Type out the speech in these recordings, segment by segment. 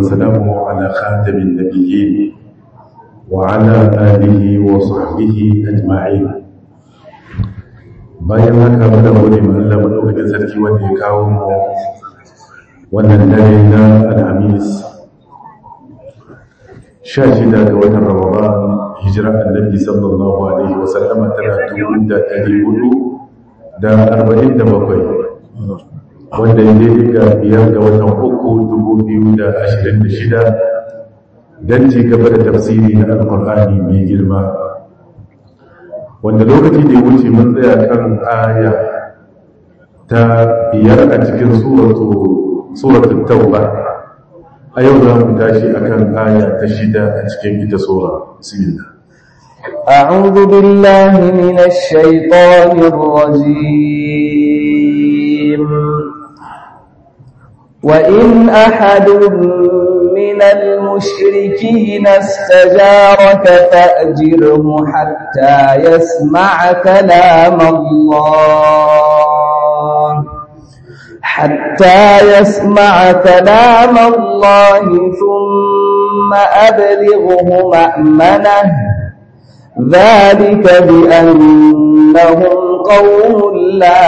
وسلامه على خاتم النبيين وعلى آله وصحبه أجمعين bayan haka muna gode ma Allah madaukakin sarki wanda ya kawo mu wannan dare na alhamis 16 ga watan ramadan hijira annabi sallallahu alaihi wa sallama tana dubu da ɗari hudu da arba'in da bakwai wanda ya daidai ga biyar ga watan uku dubu biyu da ashirin da shida don ci gaba da tafsiri na alkur'ani mai girma wanda lokaci da ya wuce mun tsaya kan aya ta biyar a cikin suratul tauba a yau za mu tashi akan aya ta shida a cikin ita sura bismillah أعوذ بالله من الشيطان الرجيم وإن أحد من المشركين استجارك فأجره حتى يسمع كلام الله حتى يسمع كلام الله ثم أبلغه مأمنه ذلك بأنهم قوم لا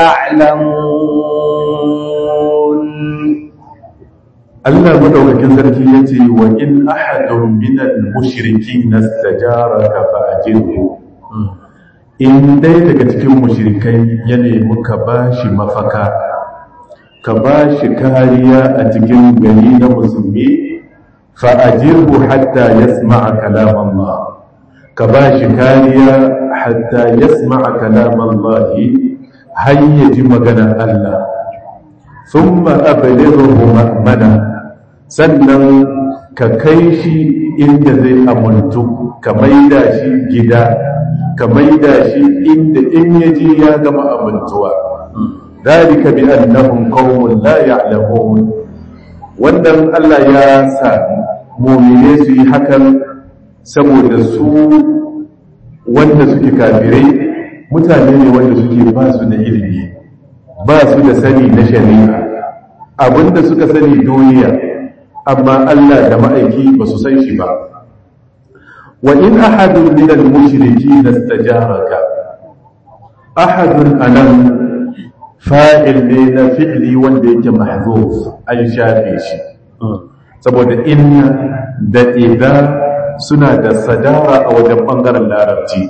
يعلمون Allah madaukakin sarki yace wa in ahadun minal mushrikin nastajaraka fa ajirhu in dai daga cikin mushrikai ya nemi ka bashi mafaka ka bashi kariya a cikin gari na musulmi fa ajirhu hatta yasma'a kalam Allah ka bashi kariya hatta yasma'a kalam Allah har ya ji maganar Allah thumma ablighuhu ma'mana sannan ka kai shi inda zai amuntu ka maida shi gida ka maida shi inda in yaje ya gama amintuwa dalika bi annahum qaumun la ya'lamun wannan Allah ya sa mu'mine su yi hakan saboda su wanda suke kafirai mutane ne wanda suke ba su da ilimi ba su da sani na shari'a abinda suka sani duniya amma Allah da ma'aiki ba su san shi ba wa in ahadun min al-mushriki nastajaraka ahadun anan fa'il ne na fi'li wanda yake mahzuf an shafe shi saboda inna da idza suna da sadara a wajen bangaren larabci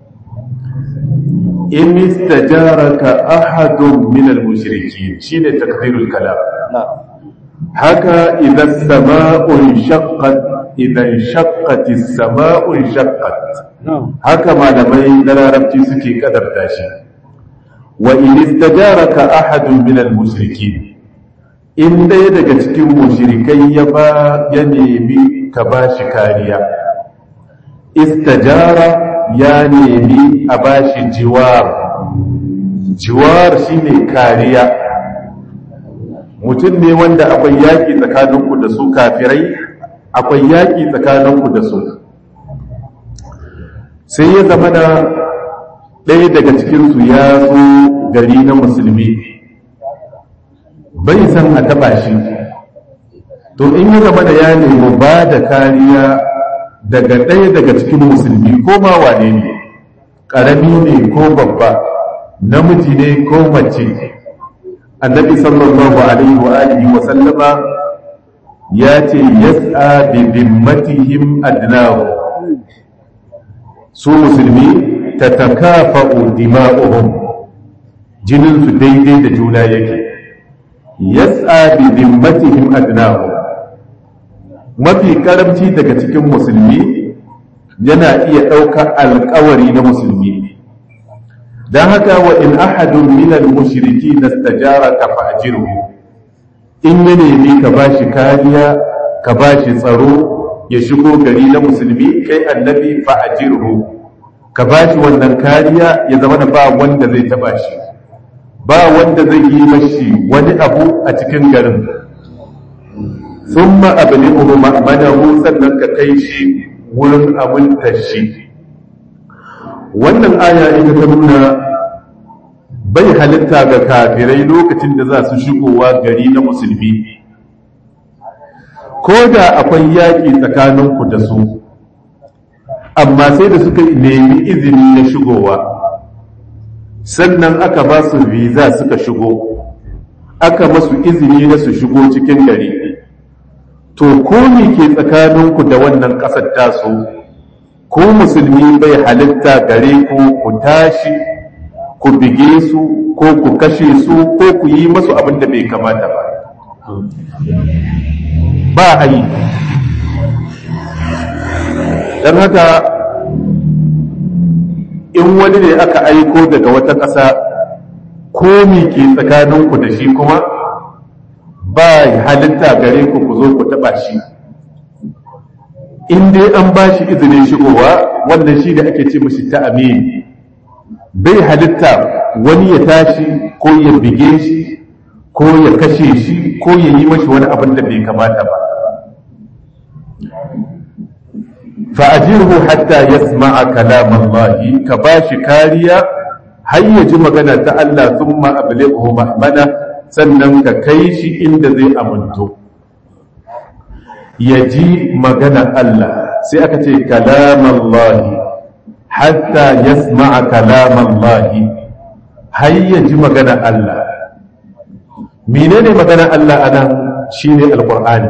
in istajaraka ahadun min al-mushriki shine takdirul kalam haka idan sama'un shaqqat idan shaqqat as-sama'un shaqqat haka malamai na larabci suke kadarta shi wa in istajaraka ahadun min al-mushrikeen in dai daga cikin mushrikai ya ba ya nemi ka bashi kariya istajara ya nemi a bashi jiwar jiwar shine kariya mutum ne wanda akwai yaƙi tsakaninku da su kafirai akwai yaƙi tsakaninku da su sai ya zama da ɗaya daga cikinsu ya zo gari na musulmi bai san a taɓa shi to in ya zama da ya nemi ba da kariya daga ɗaya daga cikin musulmi ko ma wane ne ƙarami ne ko babba namiji ne ko mace annabi sallallahu alaihi wa alihi wa sallama ya ce yas'a bi dhimmatihim adnahu su musulmi tatakafa'u dima'uhum jinin su daidai da juna yake yas'a bi dhimmatihim adnahu mafi karamci daga cikin musulmi yana iya ɗaukar alkawari na musulmi don haka wa in ahadun minal mushriki nastajara ka fa'jiru in ya nemi ka bashi kariya ka bashi tsaro ya shigo gari na musulmi kai annabi fa'jiru ka bashi wannan kariya ya zama da ba wanda zai taba shi ba wanda zai yi mashi wani abu a cikin garin thumma ablighu ma'manahu sannan ka kai shi wurin amintar shi wannan aya ita ta nuna bai halitta ga kafirai lokacin da za su shigowa gari na musulmi ko da akwai yaƙi tsakaninku da su amma sai da suka nemi izini na shigowa sannan aka ba su visa suka shigo aka masu izini na su shigo cikin gari to ko ne ke tsakaninku da wannan ƙasar tasu ko musulmi bai halitta gare ku ku tashi ku bige su ko ku kashe su ko ku yi masu abin da bai kamata ba ba a yi don haka in wani ne aka aiko daga wata ƙasa komi ke tsakaninku da shi kuma ba halitta gare ku ku zo ku taɓa shi in dai an ba shi izinin shigowa wannan shi da ake ce mashi ta amin bai halitta wani ya tashi ko ya bige shi ko ya kashe shi ko ya yi mashi wani abin da bai kamata ba fa'ajirhu hatta yasma'a kalam Allah ka bashi kariya har ya ji magana ta Allah thumma ablighu mahmana sannan ka kai shi inda zai aminto ya ji magana Allah sai aka ce kalam Allah hatta yasma'a kalam Allah har ya ji magana Allah menene magana Allah anan shine alqur'ani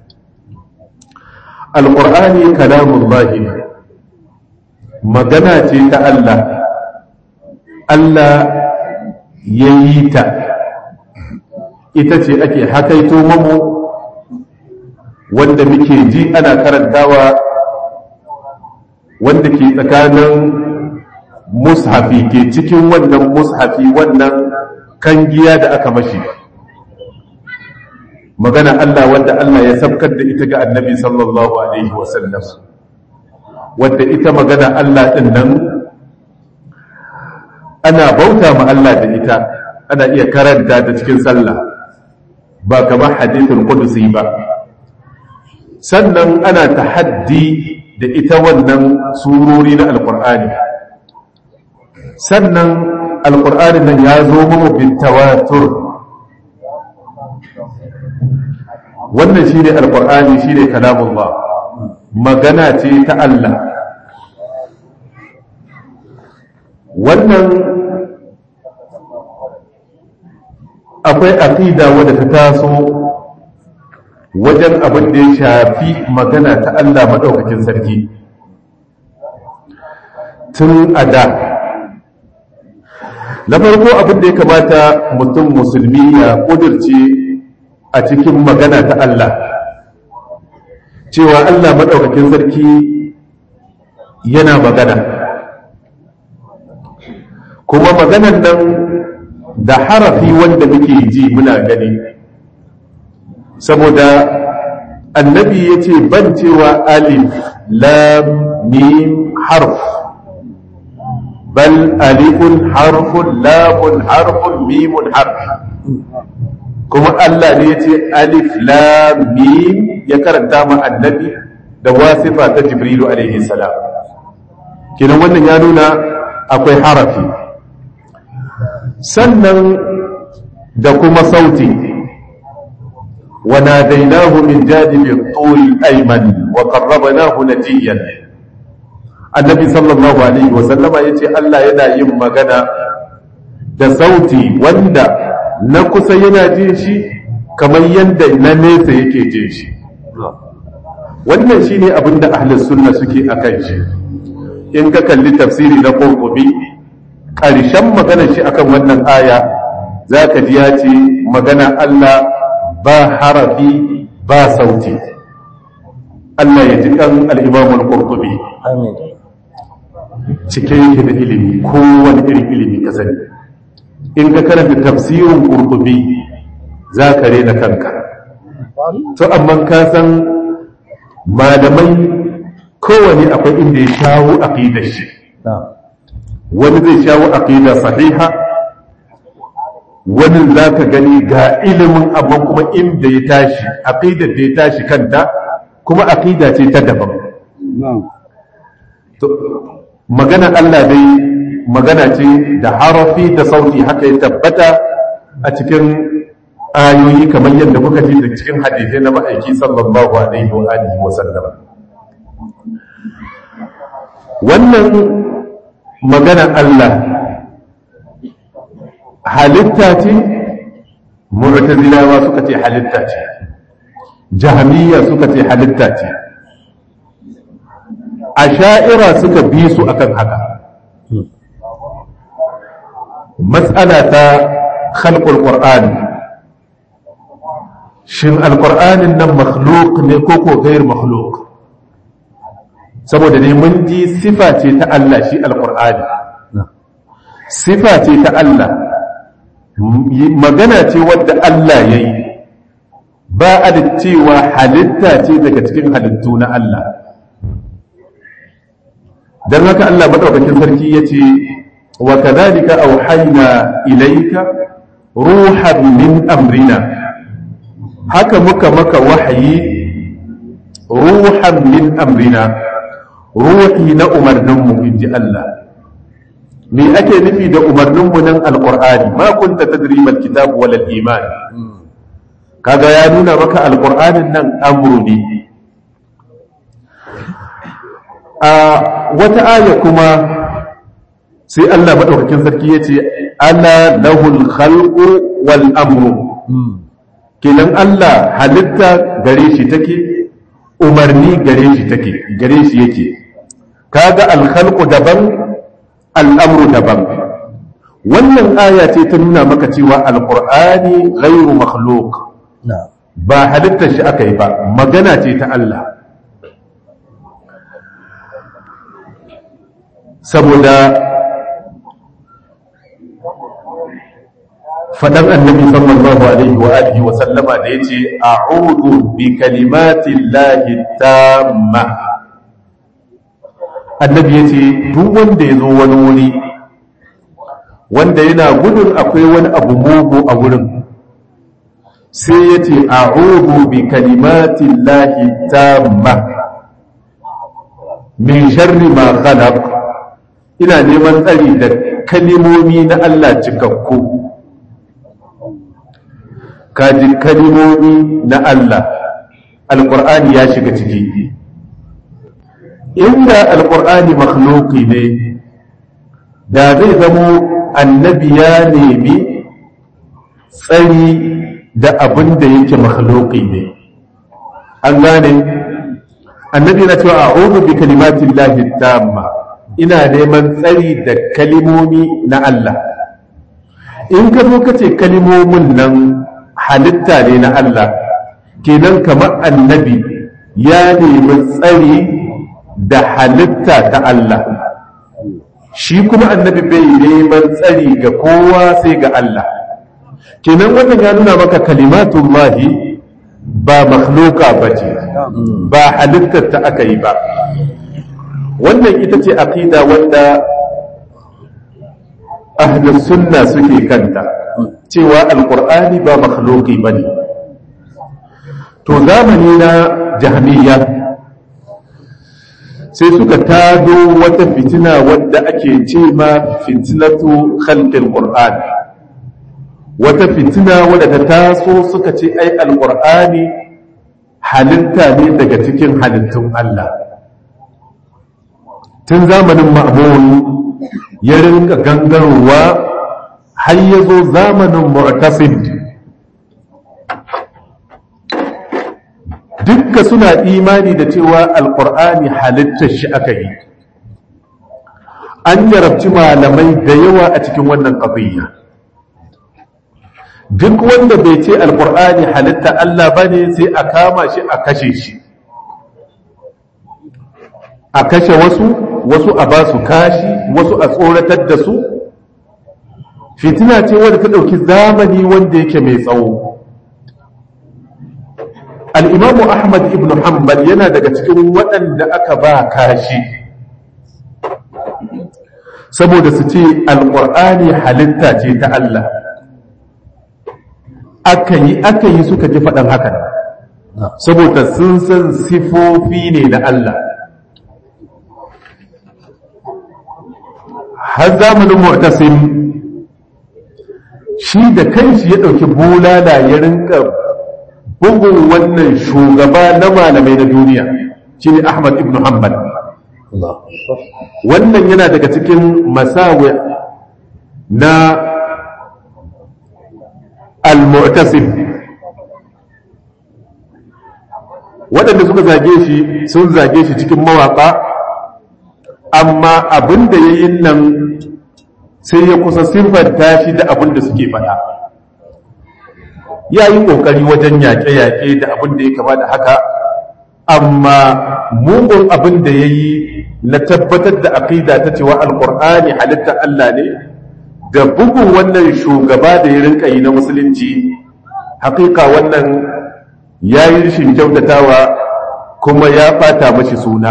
alqur'ani kalamullahi ne magana ce ta Allah Allah ya yi ta ita ce ake hakaito mamu wanda muke ji ana karantawa wanda ke tsakanin mushafi ke cikin wannan mushafi wannan kangiya da aka mashi magana Allah wanda Allah ya sabkar da ita ga annabi sallallahu alaihi wasallam wadda ita magana Allah din nan ana bauta ma Allah da ita ana iya karanta ta cikin sallah ba kamar hadithul qudusi ba sannan ana tahaddi da ita wannan surori na alqur'ani sannan alqur'ani nan ya zo mu bin tawatur wannan shi ne alƙur'ani shi ne kalamullah magana ce ta Allah wannan akwai aqida wadda ta taso wajen abin da ya shafi magana ta Allah maɗaukakin sarki tun a da na farko abin da ya kamata mutum musulmi ya ƙudurce a cikin magana ta Allah cewa Allah maɗaukakin sarki yana magana kuma maganan nan da harafi wanda muke ji muna gani saboda annabi ya ce ban cewa alif lam mim harf bal alifun harfun lamun harfun mimun harf kuma Allah ne ya ce alif lam mim ya karanta ma annabi da wasifa ta jibrilu alaihi salam kinan wannan ya nuna akwai harafi sannan da kuma sauti wa nadainahu min janibi at-tul ayman wa qarrabnahu najiyan annabi sallallahu alaihi wa sallama yace Allah yana yin magana da sauti wanda na kusa yana jin shi kamar yadda na nesa yake jin shi wannan shi ne abinda ahlus sunna suke a kan shi in ka kalli tafsiri na ƙurƙubi ƙarshen maganar shi akan wannan aya za ka ji ya ce magana Allah ba harafi ba sauti Allah ya ji ɗan al'imamul ƙurƙubi cike yake da ilimi kowane irin ilimi ka sani in ka karanta tafsirin ƙurƙubi za ka rena kanka to amma ka san malamai kowane akwai inda ya shawo aqidar shi wani zai shawo aqida sahiha wani za ka gani ga ilimin amma kuma inda ya tashi aqidar da ya tashi kanta kuma aqida ce ta daban magana Allah dai magana ce da harafi da sauti haka ya tabbata a cikin ayoyi kamar yadda kuka ji da cikin hadisai na ma'aiki sallallahu alaihi wa alihi wa sallam wannan magana Allah halitta ce mu'tazilawa suka ce halitta ce jahmiya suka ce halitta ce asha'ira suka bi su akan haka matsala ta khalqul qur'ani shin alqur'anin nan makhluq ne ko ko gair makhluq saboda ne mun ji sifa ce ta Allah shi alqur'ani sifa ce ta Allah magana ce wadda Allah yayi ba a da cewa halitta ce daga cikin halittu na Allah don haka Allah maɗaukakin sarki ya ce wa kadhalika auhayna ilayka ruhan min amrina haka muka maka wahayi ruhan min amrina ruhi na umarninmu in ji Allah me ake nufi da umarninmu nan alqur'ani ma kunta tadri mal kitab wal iman kaga ya nuna maka alqur'anin nan amru ne a wata aya kuma sai Allah maɗaukakin sarki ya ce ana lahul khalqu wal amru kenan Allah halitta gare shi take umarni gare shi take gare shi yake kaga al khalqu daban al amru daban wannan aya ce ta nuna maka cewa alqur'ani ghairu makhluq ba halittar shi aka yi ba magana ce ta Allah saboda faɗan annabi sallallahu alaihi wa alihi wa sallama da yace a'udhu bi kalimati llahi tamma annabi yace duk wanda yazo wani wuri wanda yana gudun akwai wani abu mugu a wurin sai yace a'udhu bi kalimati llahi tamma min sharri ma khalaq ina neman tsari da kalimomi na Allah cikakku kaji kalimomi na Allah alƙur'ani ya shiga ciki inda alƙur'ani makhluki ne da zai zamo annabi ya nemi tsari da abin da yake makhluki ne an gane annabi na cewa a'udhu bi kalimatin lahi tamma ina neman tsari da kalimomi na Allah in ka zo ka ce kalimomin nan halitta ne na Allah kenan kamar annabi ya nemi tsari da halitta ta Allah shi kuma annabi bai neman tsari ga kowa sai ga Allah kenan wannan ya nuna maka kalimatullahi ba makhluka ba ce ba halittar ta aka yi ba wannan ita ce aqida wanda ahlus sunna suke kanta cewa alqur'ani ba makhluqi bane to zamani na jahmiya sai suka tado wata fitina wadda ake ce ma fitnatu khalqil qur'an wata fitina wadda ta taso suka ce ai alqur'ani halitta ne daga cikin halittun Allah tun zamanin ma'amun ya rinka gangarowa har ya zo zamanin mu'tasim dukka suna imani da cewa alkur'ani halittar shi aka yi an jarabci malamai da yawa a cikin wannan ƙabiyya duk wanda bai ce alkur'ani halitta Allah ba ne sai a kama shi a kashe shi a kashe wasu wasu a ba su kashi wasu a tsoratar da su fitina ce wadda ta ɗauki zamani wanda yake mai tsawo al'imamu ahmad ibn hanbal yana daga cikin waɗanda aka ba kashi saboda su ce alƙur'ani halitta ce ta Allah aka yi aka yi suka ji faɗan haka saboda sun san sifofi ne na Allah har zamanin mu'tasim shi da kanshi ya ɗauki bulala ya rinka bugun wannan shugaba na malamai na duniya shi ne ahmad ibn hanbal wannan yana daga cikin masawi na al-mu'tasim waɗanda suka zage shi sun zage shi cikin mawaƙa amma abin da ya yi nan sai ya kusa siffanta shi da abin da suke faɗa ya yi ƙoƙari wajen yaƙe-yaƙe da abin da ya kama da haka amma mugun abin da ya yi na tabbatar da aƙida ta cewa alƙur'ani halitta Allah ne da bugun wannan shugaba da ya rinka yi na musulunci haƙiƙa wannan ya yi rishin kyautatawa kuma ya ɓata mashi suna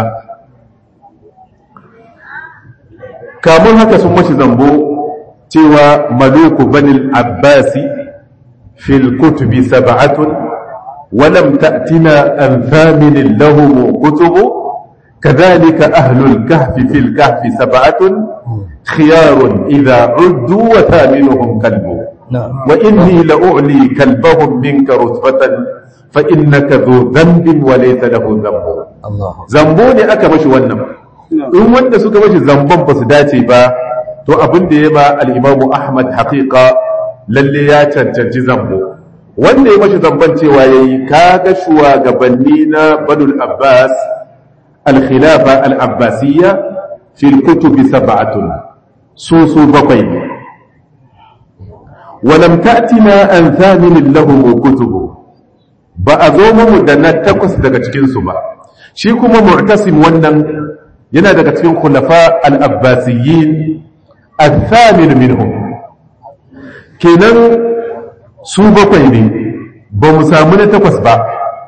kamun haka sun mashi zambo cewa maluku banil abbasi fil kutubi sab'atun walam ta'tina an thaminin lahum kutubu kadhalika ahlul kahfi fil kahfi sab'atun khiyarun idha uddu wa thaminuhum kalbu wa inni la'u'li kalbahum minka rutbatan fa innaka dhu dhanbin wa laysa lahu dhanbu zambo ne aka mashi wannan in wanda suka mashi zamban ba su dace ba to abin da ya ba al'imamu ahmad haƙiƙa lalle ya cancanci zambo wanda ya mashi zamban cewa ya yi kaga shugabanni na banul abbas al-khilafa al-abbasiyya fil kutubi sab'atun su su bakwai ne walam ta'tina an thaminin lahum kutubu ba a zo mu da na takwas daga cikinsu ba shi kuma mu'tasim wannan yana daga cikin khulafa al-abbasiyyin al-thamin minhum kenan su bakwai ne ba mu samu na takwas ba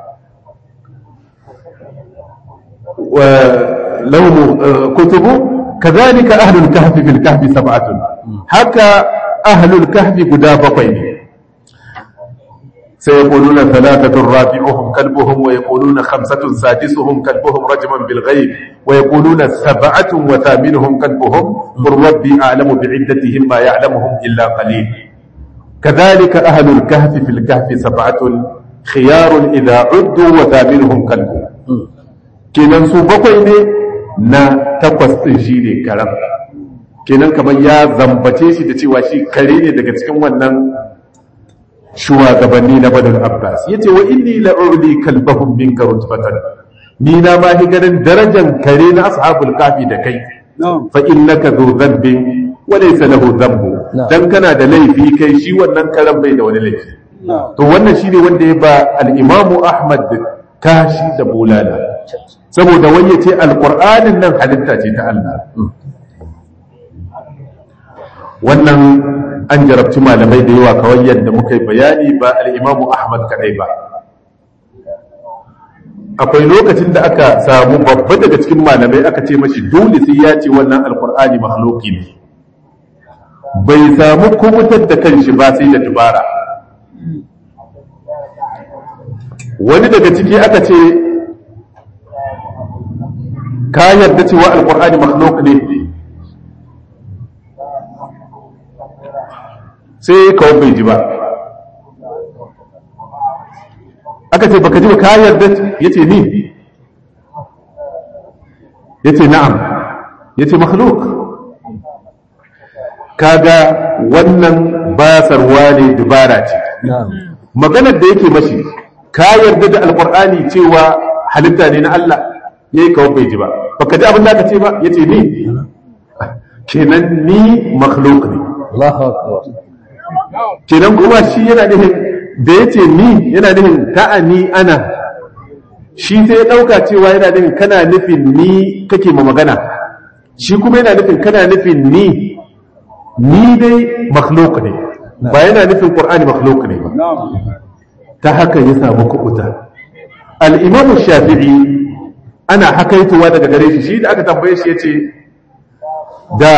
wa lahum kutubu kadhalika ahlul kahfi fil kahfi sab'atun haka ahlul kahfi guda bakwai ne سيقولون ثلاثة رابعهم كلبهم ويقولون خمسة سادسهم كلبهم رجما بالغيب ويقولون سبعة وثامنهم كلبهم قل ربي أعلم بعدتهم ما يعلمهم إلا قليل كذلك أهل الكهف في الكهف سبعة خيار إذا عدوا وثامنهم كلبهم kenan su bakwai ne na takwas ɗin shi ne karam kenan kamar ya zambace shi da cewa shi kare ne daga cikin wannan shugabanni na badar abbas ya ce wa inni la'urli kalbahun min rutbatan ni na ma ganin darajan kare na ashabul kafi da kai fa innaka zu dhanbin wa laysa lahu dhanbu dan kana da laifi kai shi wannan karan bai da wani laifi to wannan shine wanda ya ba al-imamu ahmad kashi da bulala saboda wani ya ce alqur'anin nan halitta ce ta Allah wannan an jarabci malamai da yawa kawai yadda muka yi bayani ba al'imamu ahmad kadai ba akwai lokacin da aka samu babba daga cikin malamai aka ce mashi dole sai ya ce wannan alkur'ani makhluki ne bai samu kubutar da kanshi ba sai da dubara wani daga ciki aka ce ka yarda cewa alkur'ani makhluk ne sai kawai bai ji ba aka ce baka ji ba ka yarda ya ce ni ya ce na'am ya ce makhluk kaga wannan basarwa ne dubara ce maganar da yake mashi ka yarda da alkur'ani cewa halitta ne na Allah ya yi kawai bai ji ba baka ji abin da aka ce ba ya ce ni kenan ni makhluk ne kenan kuma shi yana nufin da ya ce ni yana nufin ta'ani ana shi sai ya ɗauka cewa yana nufin kana nufin ni kake ma magana shi kuma yana nufin kana nufin ni ni dai makhluk ne ba yana nufin ƙur'ani makhluk ne ba ta haka ya samu kuɓuta al'imamu shafi'i ana hakaituwa daga gare shi shi da aka tambaye shi ya ce da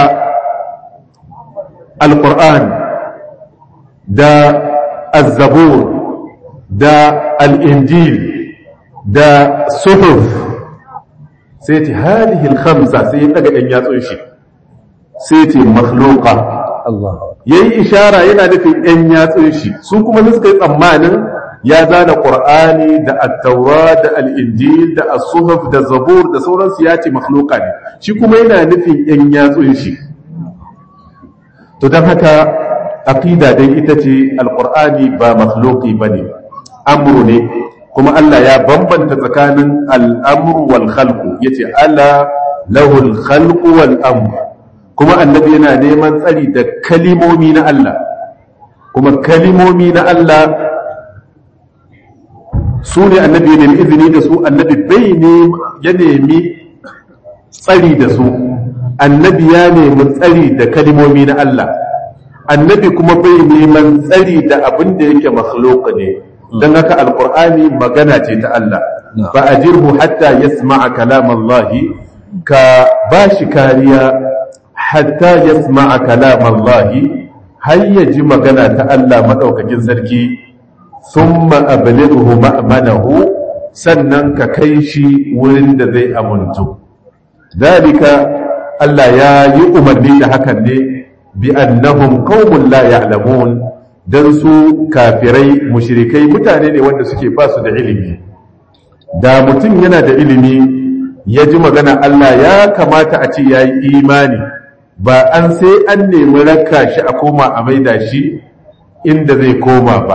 alƙur'an da azzabur da al'injil da suhuf sai ce halihi khamsa sai ya daga ɗan yatsun shi sai ce makhluka yayi ishara yana nufin ɗan yatsun shi su kuma suka yi tsammanin ya zana qur'ani da at-taura da al-injil da as-suhuf da zabur da sauransu ya ce makhluqa ne shi kuma yana nufin ɗan yatsun shi to dan haka aqida dai ita ce al-qur'ani ba makhluqi bane amru ne kuma Allah ya bambanta tsakanin al-amru wal khalqu yace ala lahul khalqu wal amru kuma annabi yana neman tsari da kalimomi na Allah kuma kalimomi na Allah su ne annabi ne izini da su annabi bai ne ya nemi tsari da su annabi ya nemi tsari da kalimomi na Allah annabi kuma bai neman tsari da abin da yake makhluk ne don haka alkur'ani magana ce ta Allah fa ajirhu hatta yasma'a kalam Allah ka bashi kariya hatta yasma'a kalam Allah har ya ji magana ta Allah madaukakin sarki thumma ablighu ma'manahu sannan ka kai shi wurin da zai amuntu dalika Allah ya yi umarni da hakan ne bi annahum qaumun la ya'lamun dan su kafirai mushrikai mutane ne wanda suke ba su da ilimi da mutum yana da ilimi ya ji magana Allah ya kamata a ce yayi imani ba an sai an nemi raka shi a koma a maida shi inda zai koma ba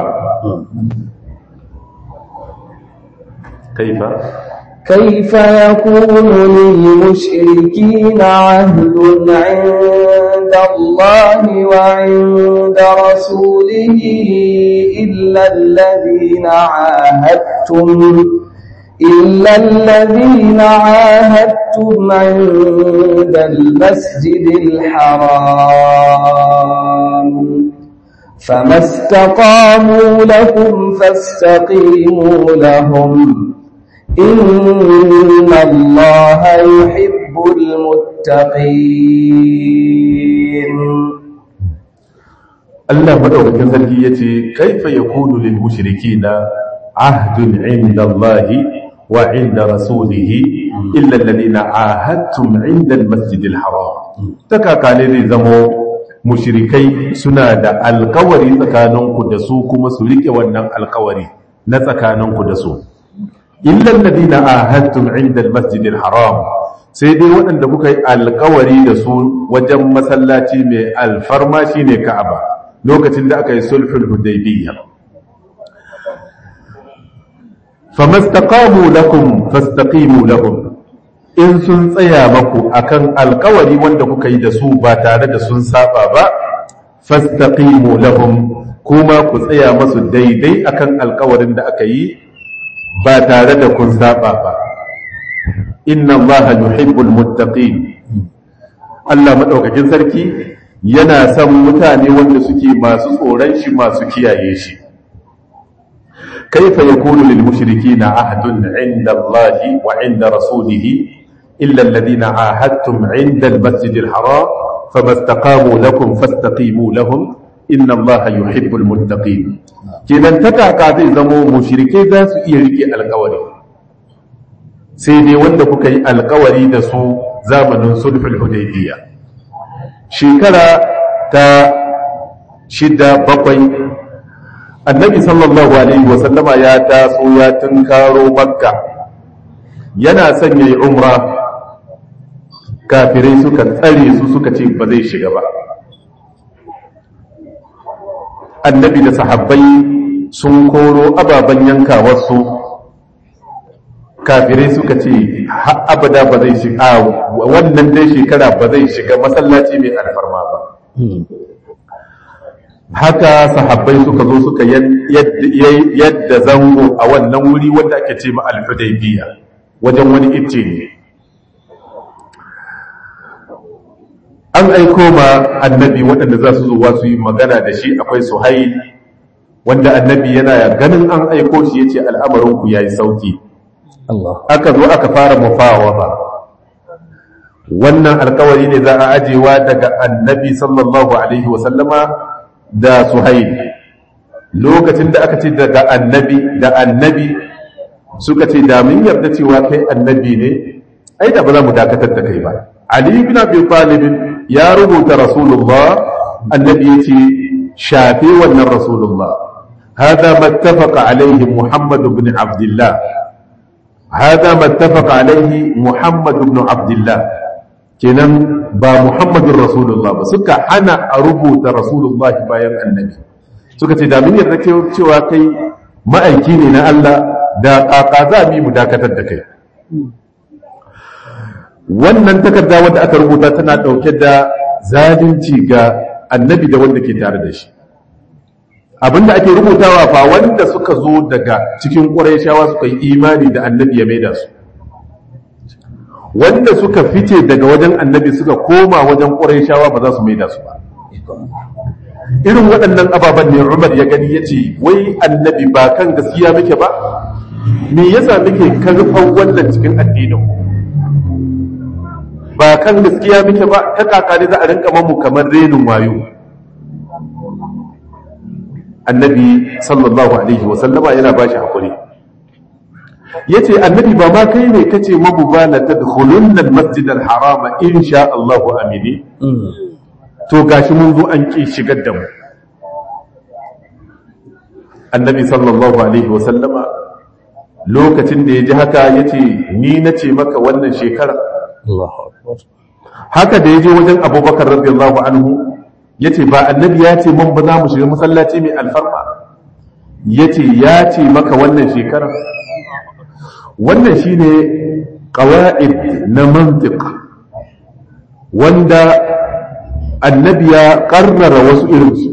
kaifa كيف يكون للمشركين عهد عند الله وعند رسوله إلا الذين عاهدتم إلا الذين عاهدتم عند المسجد الحرام فما استقاموا لكم فاستقيموا لهم إن الله يحب المتقين Allah madaukakin sarki yace kaifa yakunu lil mushrikina ahdun inda Allah wa inda rasulih illa alladhina ahadtum inda al masjidil haram takakale zai zamo mushrikai suna da alkawari tsakaninku da su kuma su rike wannan alkawari na tsakaninku da su illa alladhina ahadtum inda al masjidil haram sai dai waɗanda kuka yi alkawari da su wajen masallaci mai alfarma shine ka'aba lokacin da aka yi sulhul hudaybiyya famastaqamu lakum fastaqimu lahum in sun tsaya maku akan alkawari wanda kuka yi da su ba tare da sun saba ba fastaqimu lahum kuma ku tsaya masu daidai akan alkawarin da aka yi ba tare da kun saba ba inna allaha yuhibbul muttaqin Allah madaukakin sarki yana son mutane wanda suke masu tsoron shi masu kiyaye shi kaifa yakunu lil mushrikeena ahdun 'inda Allah wa 'inda rasulih illa alladhina 'ahadtum 'inda al masjidil haram famastaqamu lakum fastaqimu lahum inna Allah yuhibbul muttaqin kenan takaka zai zamo mushrike za su iya rike alkawari sai dai wanda kuka yi alkawari da su zamanin sulhul hudaybiyya shekara ta shida bakwai annabi sallallahu alaihi wasallama ya taso ya tunkaro makka yana son yayi umra kafirai suka tsare su suka ce ba zai shiga ba annabi da sahabbai sun koro ababen yankawarsu kafirai suka ce abada ba zai shiga wannan dai shekara ba zai shiga masallaci mai alfarma ba haka sahabbai suka zo suka yadda zango a wannan wuri wanda ake ce ma alfadaibiya wajen wani icce ne an aiko ma annabi waɗanda za su zuwa su yi magana da shi akwai suhail wanda annabi yana ganin an aiko shi ya ce al'amarinku ya yi sauki aka zo aka fara mufawa ba wannan alkawari ne za a ajewa daga annabi sallallahu alaihi wasallama da suhail lokacin da aka ce daga annabi da annabi suka ce da mun yarda cewa kai annabi ne ai da ba za mu dakatar da kai ba ali ibn abi talib ya rubuta rasulullah annabi ya ce shafe wannan rasulullah hada mattafaqa alaihi muhammad ibn abdullah hada mattafaqa alaihi muhammad ibn abdullah kenan ba muhammadun rasulullah ba suka hana a rubuta rasulullah bayan annabi suka ce da mun yarda cewa kai ma'aiki ne na Allah da ƙaƙa za mu dakatar da kai wannan takarda wadda aka rubuta tana ɗauke da zalunci ga annabi da wanda ke tare da shi abinda ake rubutawa fa wanda suka zo daga cikin ƙurayshawa suka yi imani da annabi ya maida su wanda suka fice daga wajen annabi suka koma wajen ƙurayshawa ba za su maida su ba irin waɗannan ababen ne umar ya gani ya ce wai annabi ba kan gaskiya muke ba me yasa muke karfan wannan cikin addinin ba kan gaskiya muke ba ta kaka ne za a rinka mamu kamar renin wayo annabi sallallahu alaihi wasallama yana ba shi haƙuri ya ce annabi ba ma kai ne kace mabu ba na ta dukkanin masjid al-harama insha Allahu amini to gashi mun zo an ƙi shigar da mu annabi sallallahu alaihi wasallama lokacin da ya ji haka ya ce ni na ce maka wannan shekara haka da ya je wajen abubakar radiyallahu anhu ya ce ba annabi ya ce mun ba za mu shiga masallaci mai alfarma ya ce ya ce maka wannan shekara wannan shine ƙawa'id na mantiq wanda annabi ya ƙarrara wasu irinsu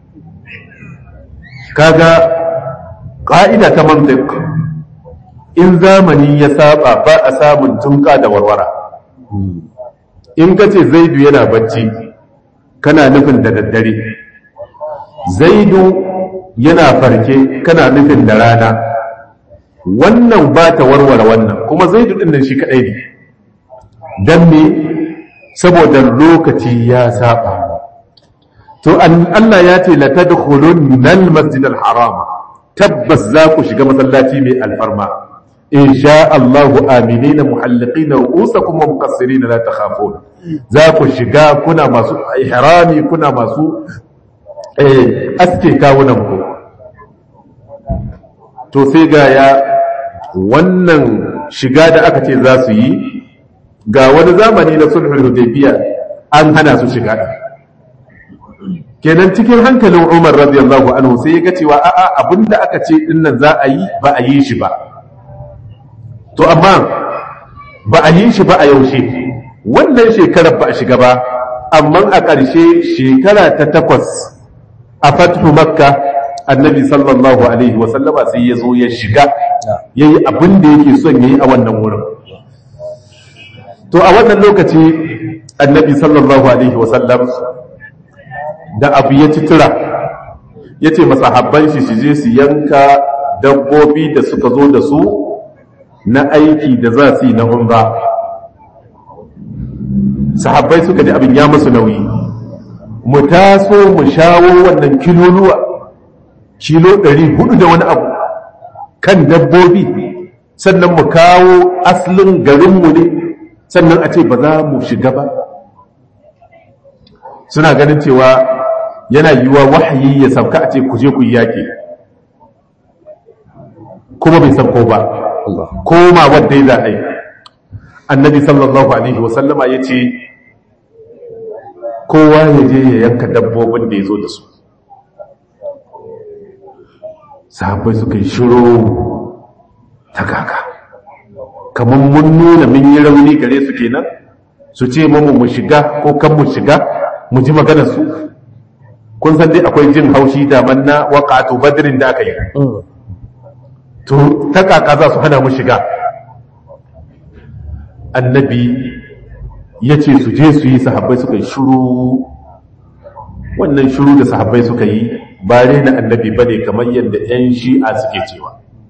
kaga ƙa'ida ta mantiq in zamani ya saba ba a samun tunka da warwara in ka ce zaidu yana bacci kana nufin da daddare zaidu yana farke kana nufin da rana wannan ba ta warware wannan kuma zaidu ɗin nan shi kaɗai ne don me saboda lokaci ya saba to Allah ya ce la tadkhulun al masjid al harama tabbas za ku shiga masallaci mai alfarma in sha Allahu aminina muhalliqina ru'usakum wa muqassirina la takhafun za ku shiga kuna masu ihrami kuna masu eh aske kawunan ku to sai ga ya wannan shiga da aka ce za su yi ga wani zamani na sulhul hudaybiya an hana su shiga kenan cikin hankalin Umar radiyallahu anhu sai ya ga cewa a'a abinda aka ce dinnan za a yi ba a yi shi ba to amma ba a yi shi ba a yaushe wannan shekarar ba a shiga ba amma a ƙarshe shekara ta takwas a fathu makka annabi sallallahu alaihi wasallama sai ya zo ya shiga ya yi abin da yake son ya yi a wannan wurin to a wannan lokaci annabi sallallahu alaihi wasallam da abu ya ci tura ya ce masahabban shi su je su yanka dabbobi da suka zo da su na aiki da za su yi na umra sahabbai suka ji abin ya musu nauyi mu taso mu shawo wannan kiloluwa kilo 400 da wani abu kan dabbobi sannan mu kawo asalin garinmu ne sannan a ce ba za mu shiga ba suna ganin cewa yana yiwa wahayi ya sauka a ce ku je ku yi yaƙi kuma bai sauko ba koma wadda ya za annabi sallallahu alaihi wasallama ya ce kowa ya je ya yanka dabbobin da ya zo da su sahabbai suka yi shiro ta kaka kamar mun nuna mun yi rauni gare su kenan su ce mamu mu shiga ko kan mu shiga mu ji maganar su kun san dai akwai jin haushi daman na waƙatu badirin da aka yi to ta kaka za su hana mu shiga annabi ya ce su je su yi sahabbai suka yi shuru wannan shuru da sahabbai suka yi ba na annabi ba ne kamar yadda 'yan shi'a suke cewa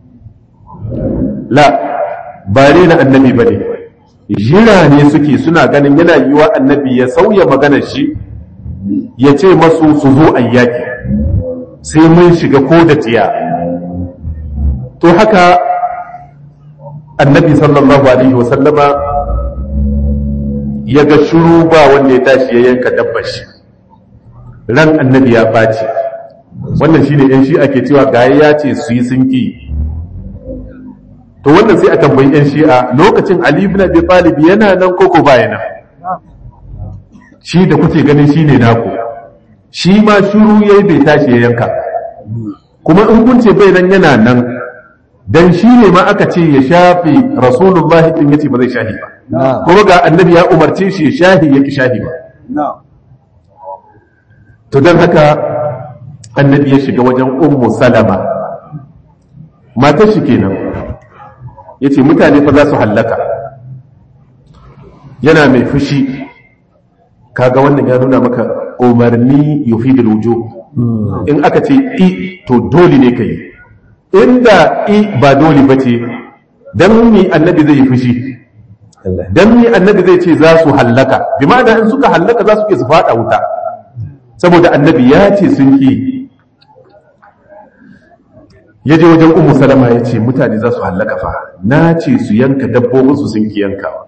la ba na annabi ba ne jira ne suke suna ganin yana yiwa annabi ya sauya maganar shi ya ce masu su zo ayyaki sai mun shiga ko da tiya to haka annabi sallallahu alaihi wasallama ya ga shuru ba wanda ya tashi ya yanka dabbar shi ran annabi ya ɓaci wannan shi ne 'yan shi ake cewa gaya ya ce su yi sun ki to wannan sai a tambayi 'yan shi'a lokacin ali ibn abi talib yana nan koko baya nan shi da kuke ganin shi ne naku shi ma shuru yayi bai tashi ya yanka kuma in kun ce bai nan yana nan dan shi ne ma aka ce ya shafi rasulullahi din yace ba zai shahi ba kuma ga annabi ya umarce shi ya shahi yaki shahi ba to dan haka annabi ya shiga wajen ummu salama matar shi kenan yace mutane fa za su hallaka yana mai fushi kaga wannan ya nuna maka umarni yufidul wujub in aka ce i to dole ne kai inda i ba dole bace dan mi annabi zai yi fushi dan mi annabi zai ce za su hallaka bi ma'ana in suka hallaka za su ke su fada wuta saboda annabi ya ce sun ki ya je wajen umu salama ya ce mutane za su hallaka fa na ce su yanka dabbobinsu sun ki yankawa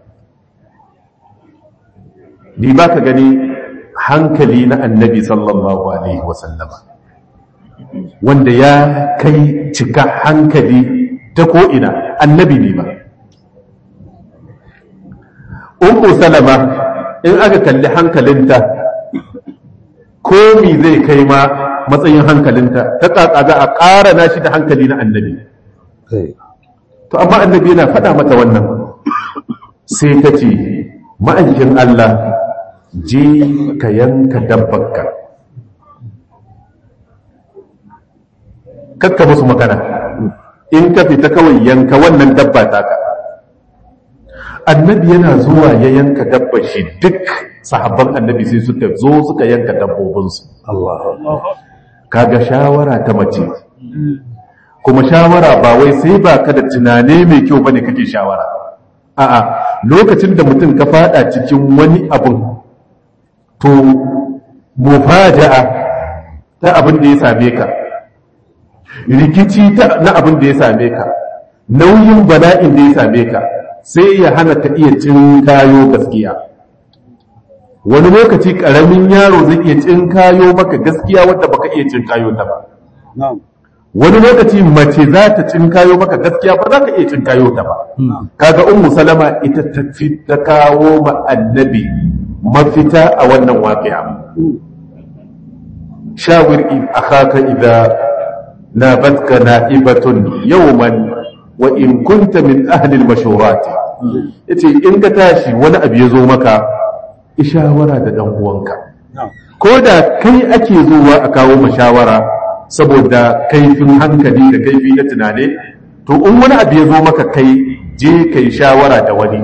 ni ba ka gani hankali na annabi sallallahu alaihi wasallama wanda ya kai cika hankali ta ko'ina annabi ne ba umu salama in aka kalli hankalinta komi zai kai ma matsayin hankalinta ta kaka za a ƙara nashi da hankali na annabi to amma annabi yana faɗa mata wannan sai ta ce ma'aikin Allah je ka yanka dabbarka kakka musu magana in ka fita kawai yanka wannan dabba taka annabi yana zuwa ya yanka dabbar shi duk sahabban annabi sai suka zo suka yanka dabbobinsu kaga shawara ta mace kuma shawara ba wai sai ba ka da tunane mai kyau bane kake shawara a'a lokacin da mutum ka fada cikin wani abun to mufaja'a ta abin da ya same ka rikici ta na abin da ya same ka nauyin bala'in da ya same ka sai ya hana ka iya cinkayo gaskiya wani lokaci karamin yaro zai iya cinkayo maka gaskiya wadda baka iya cinkayo ta ba wani lokaci mace za ta cinkayo maka gaskiya ba za ka iya cinkayo ta ba kaga ummu salama ita ta fi ta kawo ma annabi mafita a wannan waqi'a shawir akhaka idza nabatka na'ibatun yawman wa in kunta min ahli al-mashurat yace in ka tashi wani abu ya zo maka ishawara da dan uwanka ko da kai ake zuwa a kawo mashawara saboda kaifin hankali da kaifi na tunane to in wani abu ya zo maka kai je kai shawara da wani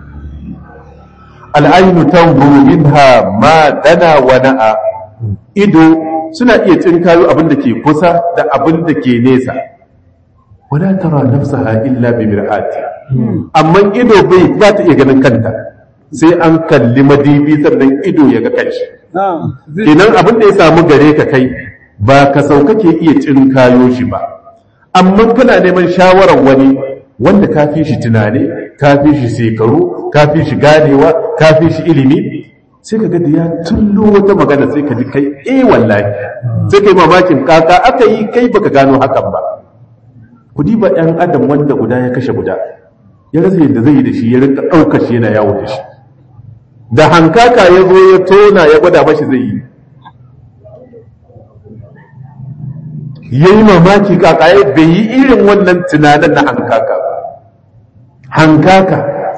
al'ainu tanzuru minha ma dana wa na'a ido suna iya tsinkayo abin da ke kusa da abin da ke nesa wala tara nafsaha illa bi mir'ati amma ido bai za ta iya ganin kanta sai an kalli madibi sannan ido ya ga kanshi idan abin da ya samu gare ka kai ba ka sauka ke iya tsinkayo shi ba amma kana neman shawarar wani wanda ka fi shi tunane ka fi shi shekaru ka fi shi ganewa ka fi shi ilimi sai ka da ya tullo wata magana sai ka ji kai eh wallahi sai kai mamakin kaka aka yi kai baka gano hakan ba ku diba ɗan adam wanda guda ya kashe guda ya rasa yadda zai yi da shi ya rinka ɗaukar shi yana yawo da shi da hankaka ya zo ya tona ya gwada mashi zai yi ya yi mamaki kaka ya bai yi irin wannan tunanin na hankaka ba hankaka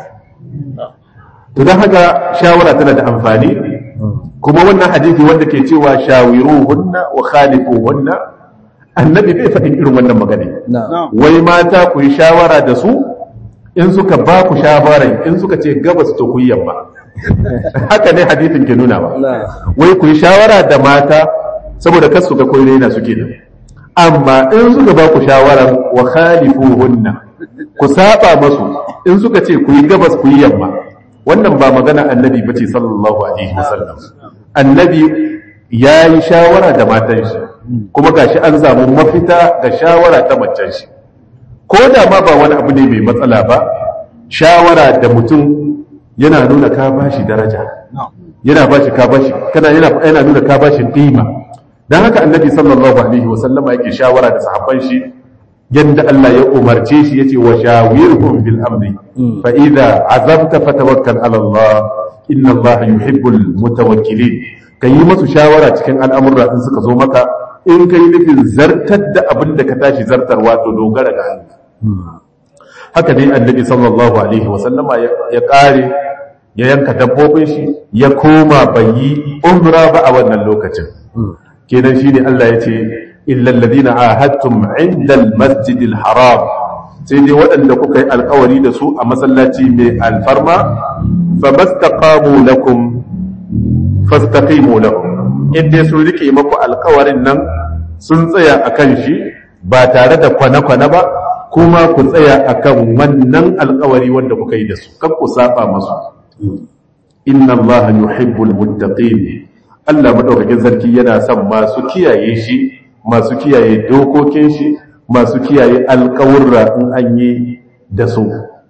to don haka shawara tana da amfani kuma wannan hadisi wanda ke cewa shawiru hunna wa khalifu hunna annabi bai faɗin irin wannan magana wai mata ku yi shawara da su in suka ba ku shawarar in suka ce gabas to ku yi yamma haka ne hadisin ke nuna ba wai ku yi shawara da mata saboda kar su ga koyi na suke nan amma in suka ba ku shawarar wa khalifuhunna ku saba masu in suka ce ku yi gabas ku yi yamma wannan ba magana annabi bace sallallahu alaihi wasallam annabi ya yi shawara da matan shi kuma gashi an samu mafita ga shawara ta macen shi ko da ma ba wani abu ne mai matsala ba shawara da mutum yana nuna ka ba shi daraja yana bashi ka bashi kana yana yana nuna ka bashi qima dan haka annabi sallallahu alaihi wa sallama yake shawara da sahabban shi yadda Allah ya umarce shi yace wa shawirhum bil amri fa idza azamta fatawakkal ala Allah inna Allah yuhibbul mutawakkilin kayi masu shawara cikin al'amurra in suka zo maka in kai nufin zartar da abin da ka tashi zartarwa to dogara ga Allah haka dai annabi sallallahu alaihi wa sallama ya kare ya yanka dabbobin shi ya koma bayi umra ba a wannan lokacin kenan shine Allah ya ce illal ladina ahadtum indal masjidil haram sai dai waɗanda kuka yi alkawari da su a masallaci mai alfarma famastaqamu lakum fastaqimu lahum in dai sun rike maku alkawarin nan sun tsaya akan shi ba tare da kwana-kwana ba kuma ku tsaya akan wannan alkawari wanda kuka yi da su kan ku saba masu inna allaha yuhibbul muttaqin Allah madaukakin sarki yana son masu kiyaye shi masu kiyaye dokokin shi masu kiyaye alƙawurra in an yi da su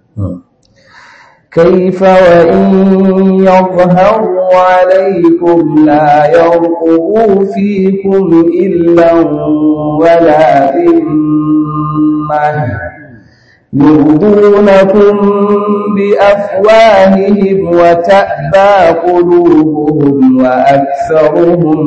كيف وإن يظهروا عليكم لا يرقبوا فيكم إلا ولا ذمة يرضونكم بأفواههم وتأبى قلوبهم وأكثرهم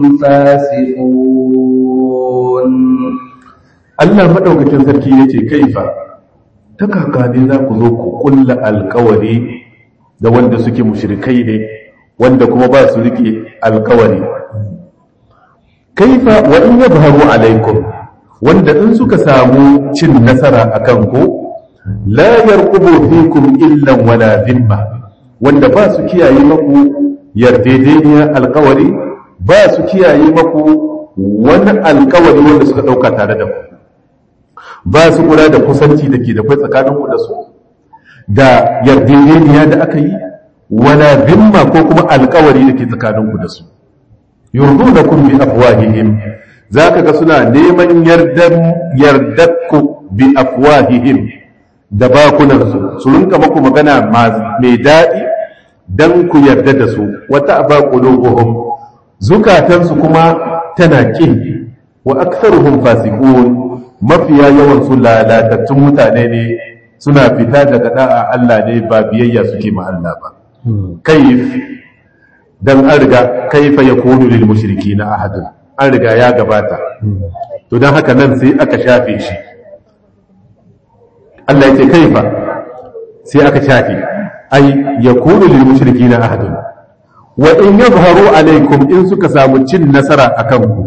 فاسقون Allah madaukakin sarki yace kaifa ta kaka ne za ku zo ku kulla alkawari da wanda suke mushrikai ne wanda kuma ba su rike alkawari kaifa wa in yadhharu alaikum wanda in suka samu cin nasara akan ku la yarqubu fikum illa wala dhimma wanda ba su kiyaye maku yarjejeniyar alkawari ba su kiyaye maku wani alkawari wanda suka dauka tare da ku ba su kula da kusanci da ke da kwai tsakaninku da su da yarjejeniya da aka yi wala zimma ko kuma alkawari da ke tsakaninku da su yurdu da kun bi afwahihim za ka ga suna neman yardakku bi afwahihim da bakunansu su rinka maku magana mai daɗi don ku yarda da su wata ba qulubuhum zukatansu kuma tana ƙin wa aktharuhum fasiqun mafiya yawan su lalatattun mutane ne suna fita daga da'a Allah ne ba biyayya suke ma Allah ba kaif dan an riga kaifa yakunu lil mushrikina ahadun an riga ya gabata to dan haka nan sai aka shafe shi Allah ya ce kaifa sai aka shafe ai yakunu lil mushrikina ahadun wa in yadhharu alaikum in suka samu cin nasara akan ku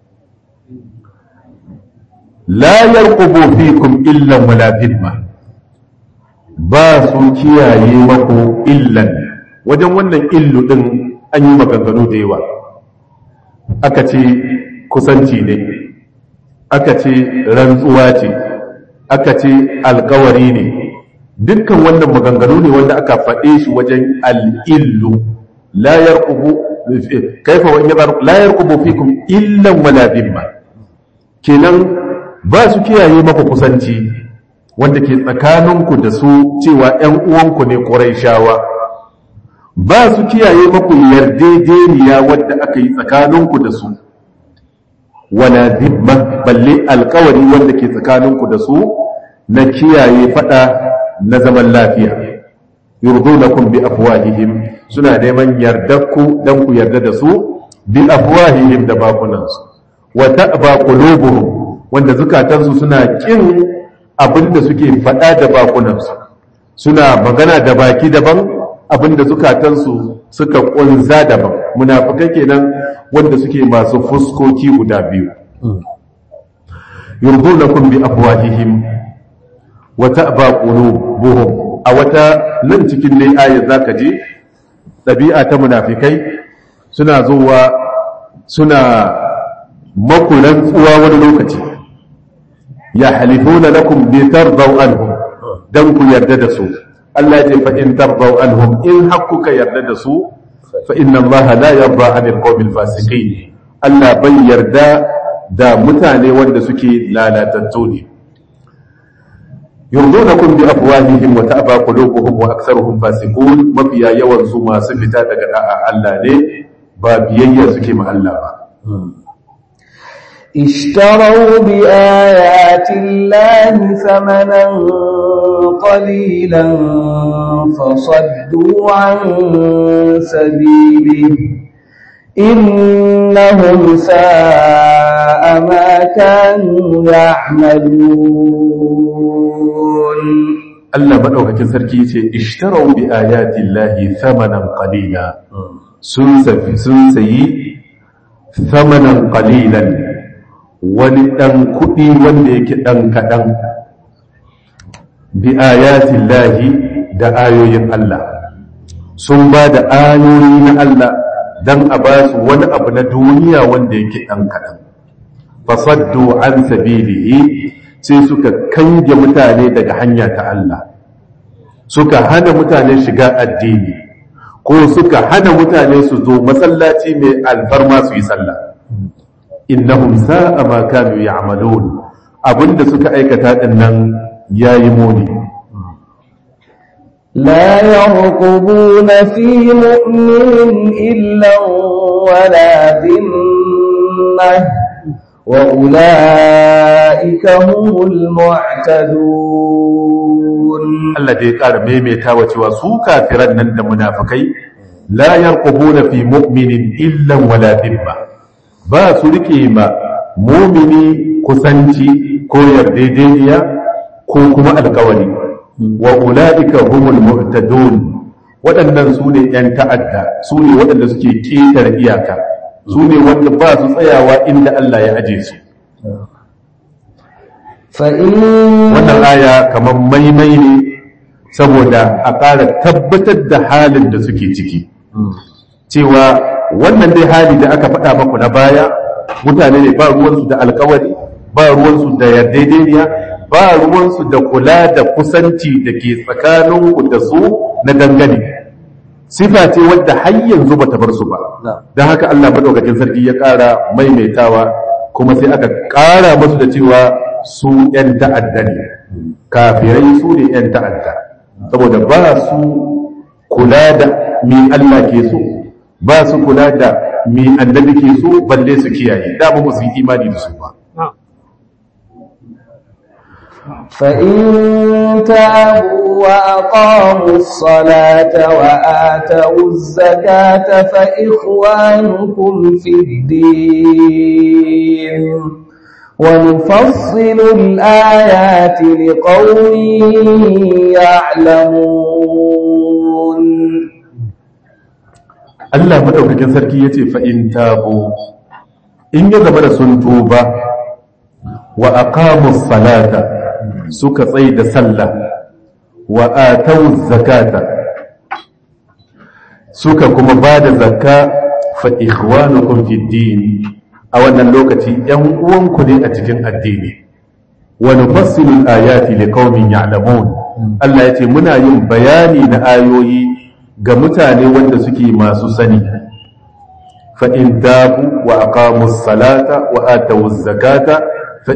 la yarqubu fikum illa wala dhimma ba su kiyaye mako illan wajen wannan illu din an yi maganganu da yawa aka ce kusanci ne aka ce rantsuwa ce aka ce alkawari ne dukkan wannan maganganu ne wanda aka faɗe shi wajen al'illu la yarqubu kaifa wa in la yarqubu fikum illa wala dhimma kenan ba su kiyaye maka kusanci wanda ke tsakaninku da su cewa ‘yan uwanku ne ƙuraishawa ba su kiyaye maku yardejeniya wadda aka yi tsakaninku da su wala zimma balle alkawari wanda ke tsakaninku da su na kiyaye fada na zaman lafiya yurdunakum bi afwahihim suna neman yardarku dan ku yarda da su bi afwahihim da bakunansu wa ta'ba qulubuhum wanda zukatansu suna kin abinda suke faɗa da bakunansu suna magana da baki daban abinda zukatansu suka ƙunza daban munafikai kenan wanda suke masu fuskoki guda biyu yurdunakum bi afwahihim wa ta'ba qulubuhum a wata nan cikin dai ayat zaka je ɗabi'a ta munafikai suna zuwa suna makulan tsuwa wani lokaci ya halifuna lakum bi tardaw anhum dan ku yarda da su Allah ya ce fa in tardaw anhum in hakkuka yarda da su fa inna Allah la yarda 'anil qawmil fasiqin Allah bai yarda da mutane wanda suke lalatattu ne yurdunakum bi afwahihim wa ta'ba qulubuhum wa aktharuhum fasiqun mafiya yawan su masu fita daga da'a Allah ne ba biyayya suke ma Allah ba اشتروا بآيات الله ثمنا قليلا فصدوا عن سبيله إنهم ساء ما كانوا يعملون Allah madaukakin sarki yace ishtarau bi ayati llahi thamanan qalila sun safi sun sayi thamanan qalilan wani dan kudi wanda yake dan kadan bi ayati llahi da ayoyin Allah sun ba da ayoyi na Allah dan a ba su wani abu na duniya wanda yake dan kadan fasaddu an sabilihi sai suka kange mutane daga hanya ta Allah suka hana mutane shiga addini ko suka hana mutane su zo masallaci mai alfarma su yi sallah innahum sa'a ma kanu ya'malun abinda suka aikata din nan yayi muni لا يرقبون في مؤمن إلا ولا ذمة وأولئك هم المعتدون Allah da ya ƙara maimaitawa cewa su kafiran nan da munafikai la yarqubuna fi mu'minin illa wala dhimma ba su rike ma mu'mini kusanci ko yardejeniya ko kuma alƙawari wa ulaika humul mu'tadun waɗannan su ne ‘yan ta'adda su ne waɗanda suke ƙetare iyaka su ne wanda ba su tsayawa inda Allah ya aje su فإن wannan aya kamar maimai ne saboda a ƙara tabbatar da halin da suke ciki cewa wannan dai hali da aka faɗa maku na baya mutane ne ba ruwansu da alkawari ba ruwansu da yardaideniya ba ruwansu da kula da kusanci da ke tsakaninku da su na dangane sifa ce wadda har yanzu bata bar su ba don haka Allah madaukakin sarki ya ƙara maimaitawa kuma sai aka ƙara musu da cewa su 'yan ta'adda ne kafirai su ne 'yan ta'adda saboda ba su kula da mi Allah ke so ba su kula da mi annabi ke so balle su kiyaye da ba su yi imani da su ba فإن تابوا وأقاموا الصلاة وآتوا الزكاة فإخوانكم في الدين ونفصل الآيات لقوم يعلمون Allah madaukakin sarki yace fa in tabu in ya zama da sun tuba wa aqamus salata suka tsai da sallah wa atau zakata suka kuma ba da zakka fa ikhwanukum fid din a wannan lokaci ‘yan uwanku ne a cikin addini wani fassilin ayati da kaumin ya'lamun Allah ya ce muna yin bayani na ayoyi ga mutane wanda suke masu sani fa'in dabu wa aqamus salata wa atawu zakata fa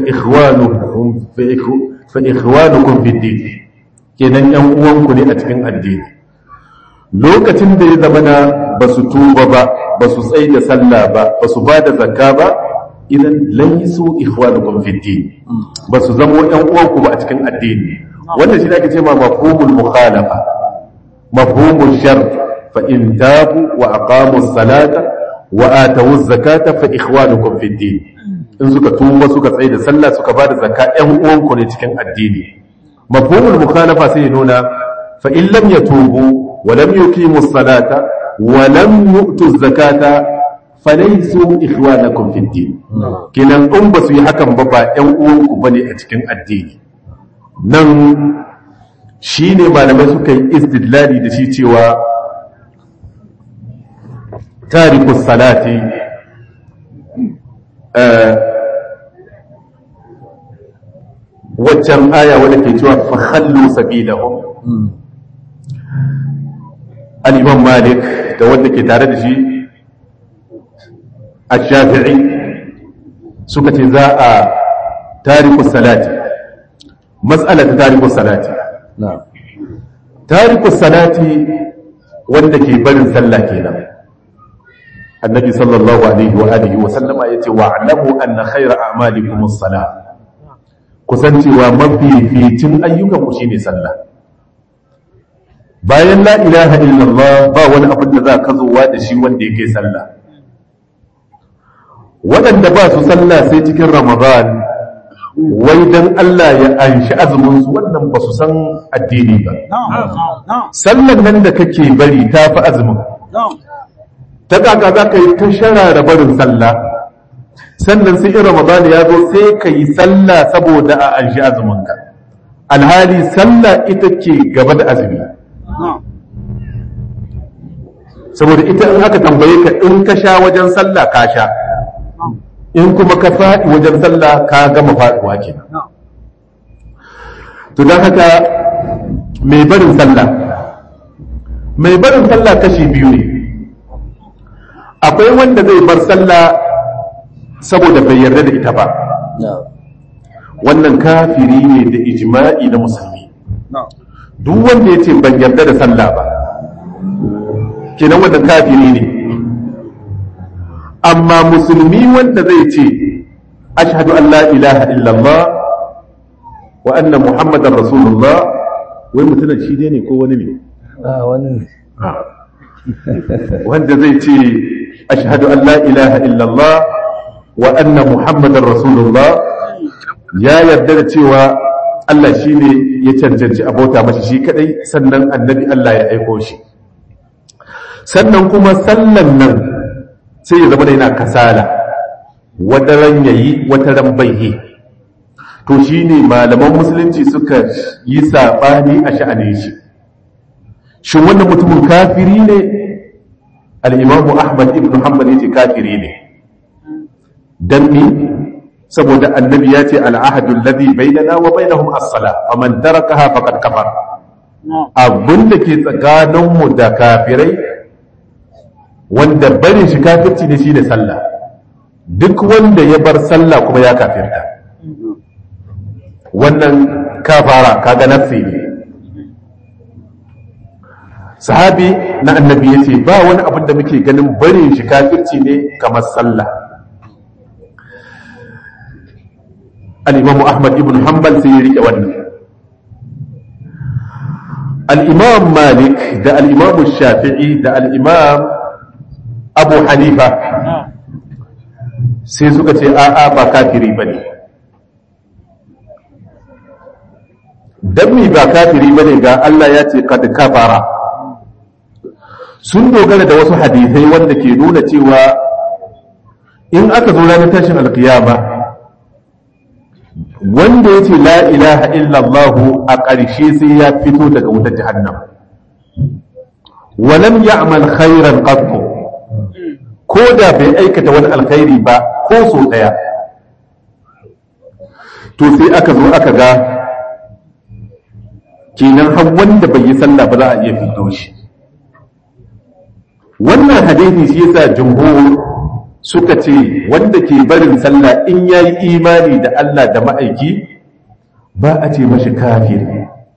ikhwanukum fi din kenan ‘yan uwanku ne a cikin addini lokacin da ya zama na ba su tuba ba ba su tsaye da sallah ba ba su ba da zakka ba idan laisu ikhwanukum fi din ba su zama ɗan uwanku ba a cikin addini wannan shi ake ce ma mafhumul mukhalafa mafhumul shart fa in tabu wa aqamu salata wa atu zakata fa ikhwanukum fi din in suka tuba suka tsaye da sallah suka ba da zakka ɗan uwanku ne cikin addini mafhumul mukhalafa sai ya nuna fa in lam yatubu ولم يقيموا الصلاة ولم يؤتوا الزكاة فليسوا إخوانكم في الدين كنا أم بس يحكم بابا أن أوكو بني أتكن الدين نن shine malamai suka yi istidlali da shi cewa tariku salati waccan aya wadda ke cewa fa khallu sabilahum al'imam malik da wanda ke tare da shi a shafi'i suka ce za a tarikus salati matsala ta tarikus salati tarikus salati wanda ke barin sallah kenan annabi sallallahu alaihi wa alihi wa sallama yace wa'lamu anna khayra a'malikum as-salah kusancewa mafificin ayyukan ku shine sallah bayan la ilaha illallah ba wani abin da za ka zowa da shi wanda yake sallah waɗanda ba su sallah sai cikin ramadan wai dan Allah ya anshi azumin su wannan ba su san addini ba sallan nan da kake bari ta fi azumin ta kaka za ka yi ta shara barin sallah sannan sai in ramadan ya zo sai ka yi sallah saboda a anshi azuminka alhali sallah ita ke gaba da azumi saboda ita in aka tambaye ka in ka sha wajen sallah ka sha in kuma ka faɗi wajen sallah ka gama faɗuwa ke to don haka mai barin sallah mai barin sallah kashi biyu ne akwai wanda zai bar sallah saboda bai yarda da ita ba wannan kafiri ne da ijma'i na musulmi duk wanda ya ce ban yarda da sallah ba kenan wannan kafiri ne amma musulmi wanda zai ce ashhadu an la ilaha illallah wa anna muhammadan rasulullah wai mutumin shi ne ko wani ne wanda zai ce ashhadu an la ilaha illallah wa anna muhammadan rasulullah ya yarda da cewa Allah shi ne ya cancanci abota mashi shi kadai sannan annabi Allah ya aiko shi sannan kuma sallan nan sai ya zama da yana kasala wataran yayi wataran baihi to shine malaman musulunci suka yi sabani a sha'anin shi shin wannan mutumin kafiri ne al-imamu ahmad ibn hanbal yace kafiri ne dan ni saboda annabi ya ce al'ahadu alladhi bainana wa bainahum as-sala faman tarakaha faqad kafar abin da ke tsakaninmu da kafirai wanda barin shi kafirci ne shine sallah duk wanda ya bar sallah kuma ya kafirta wannan kafara kaga nafsi ne sahabi na annabi ya ce ba wani abin da muke ganin barin shi kafirci ne kamar sallah al'imamu ahmad ibn hanbal sai ya rike wannan al'imam malik da al'imamu shafi'i da al'imam abu hanifa sai suka ce a'a ba kafiri ba ne don mi ba kafiri ba ne ga Allah ya ce kad kafara sun dogara da wasu hadisai wanda ke nuna cewa in aka zo ranar tashin alkiyama wanda ya ce la ilaha illallahu a ƙarshe sai ya fito daga wutar jahannam walam ya'mal khairan qattu ko da bai aikata wani alkhairi ba ko so daya to sai aka zo aka ga kenan har wanda bai yi sallah ba za a iya fito shi wannan hadisi shi yasa jumhur suka ce wanda ke barin sallah in yayi imani da Allah da ma'aiki ba a ce mashi kafiri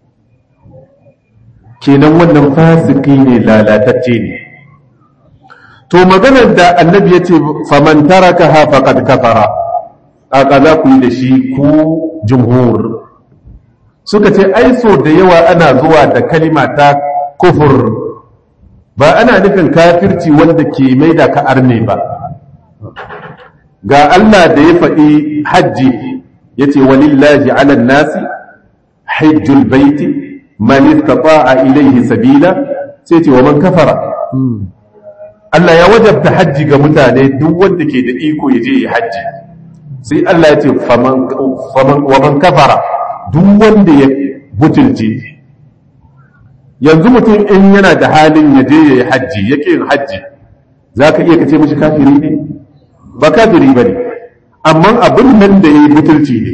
kenan wannan fasiki ne lalatacce ne to maganar da annabi ya ce faman taraka ha faqad kafara aka za ku yi da shi ku jumhur suka ce ai so da yawa ana zuwa da kalima ta kufur ba ana nufin kafirci wanda ke mai da ka arne ba ga Allah da ya faɗi hajji ya ce walillahi ala nasi hajjul baiti man istata'a ilayhi sabila sai ce wa man kafara Allah ya wajabta hajji ga mutane duk wanda ke da iko ya je ya hajji sai Allah ya ce wa man kafara duk wanda ya butulce yanzu mutum in yana da halin ya je ya yi hajji ya yin hajji za ka iya kace mashi kafiri ne ba kafiri ba ne amma abin nan da ya yi butulci ne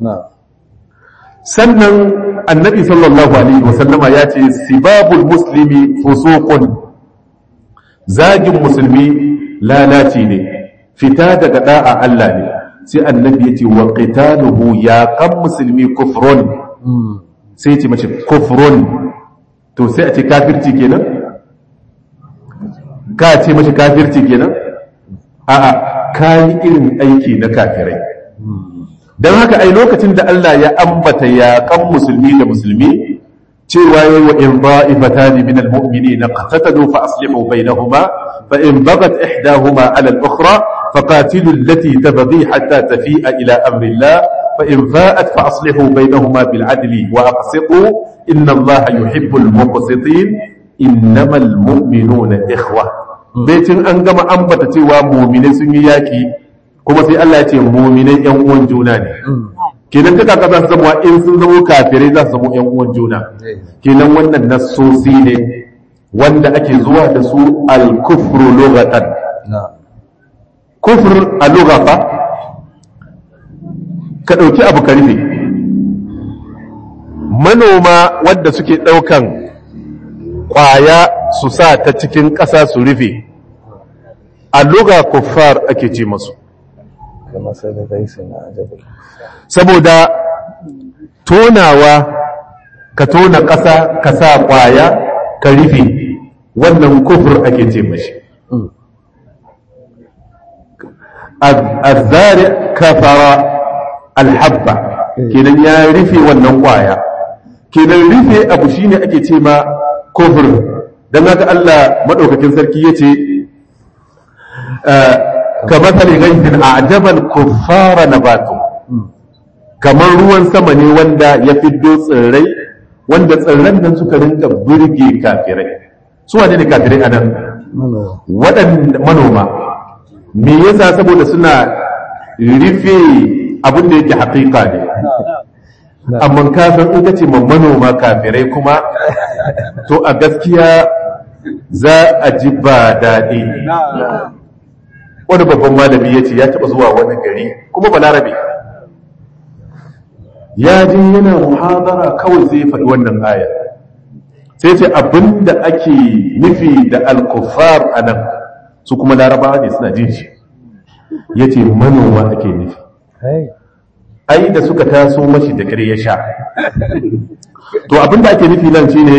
sannan annabi sallallahu alaihi wasallama ya ce sibabul muslimi fusuqun zagin musulmi lalaci ne fita daga da'a Allah ne sai annabi ya ce wa qitaluhu ya kan musulmi kufrun sai ya ce mace kufrun to sai a ce kafirci kenan ka ce mace kafirci kenan a'a kayi irin aiki na kafirai don haka ai lokacin da Allah ya ambata yaƙan musulmi da musulmi cewa yayi wa in da'ifatan min almu'minina qatatalu fa aslihu bainahuma fa in bagat ihdahuma 'ala al-ukhra faqatilu allati tabghi hatta tafi'a ila amri Allah fa in fa'at fa aslihu bainahuma bil 'adli wa aqsitu inna Allah yuhibbul muqsitin innamal mu'minuna ikhwa baitin an gama ambata cewa mu'minai sun yi yaki kuma sai Allah ya ce mu'minai yan uwan juna ne kenan duka ka za su zama in sun zama kafirai za su zama yan uwan juna kenan wannan nassosi ne wanda ake zuwa da su al-kufru lughatan kufr a lugha fa ka dauki abu ka rufe manoma wanda suke daukan kwaya su sa ta cikin ƙasa su rufe a lugha kuffar ake ce masu saboda tonawa ka tona ƙasa ka sa ƙwaya ka rufe wannan kufur ake ce mashi azzari kafara alhabba kenan ya rufe wannan ƙwaya kenan rufe abu shine ake ce ma kufur don haka Allah maɗaukakin sarki ya ce كمثل غيث أعجب الكفار نباته kamar ruwan sama ne wanda ya fiddo tsirrai wanda tsirran nan suka rinka burge kafirai su wane ne kafirai anan waɗanda manoma me yasa saboda suna rufe abin da yake haƙiƙa ne amma ka san in kace ma manoma kafirai kuma to a gaskiya za a ji ba daɗi wani babban malami ya ce ya taɓa zuwa wani gari kuma balarabe ya ji yana muhadara kawai zai faɗi wannan aya sai ce abinda ake nufi da alkufar a nan su kuma larabawa ne suna jin shi ya ce manoma ake nufi ai da suka taso mashi da kare ya sha to abinda ake nufi nan shine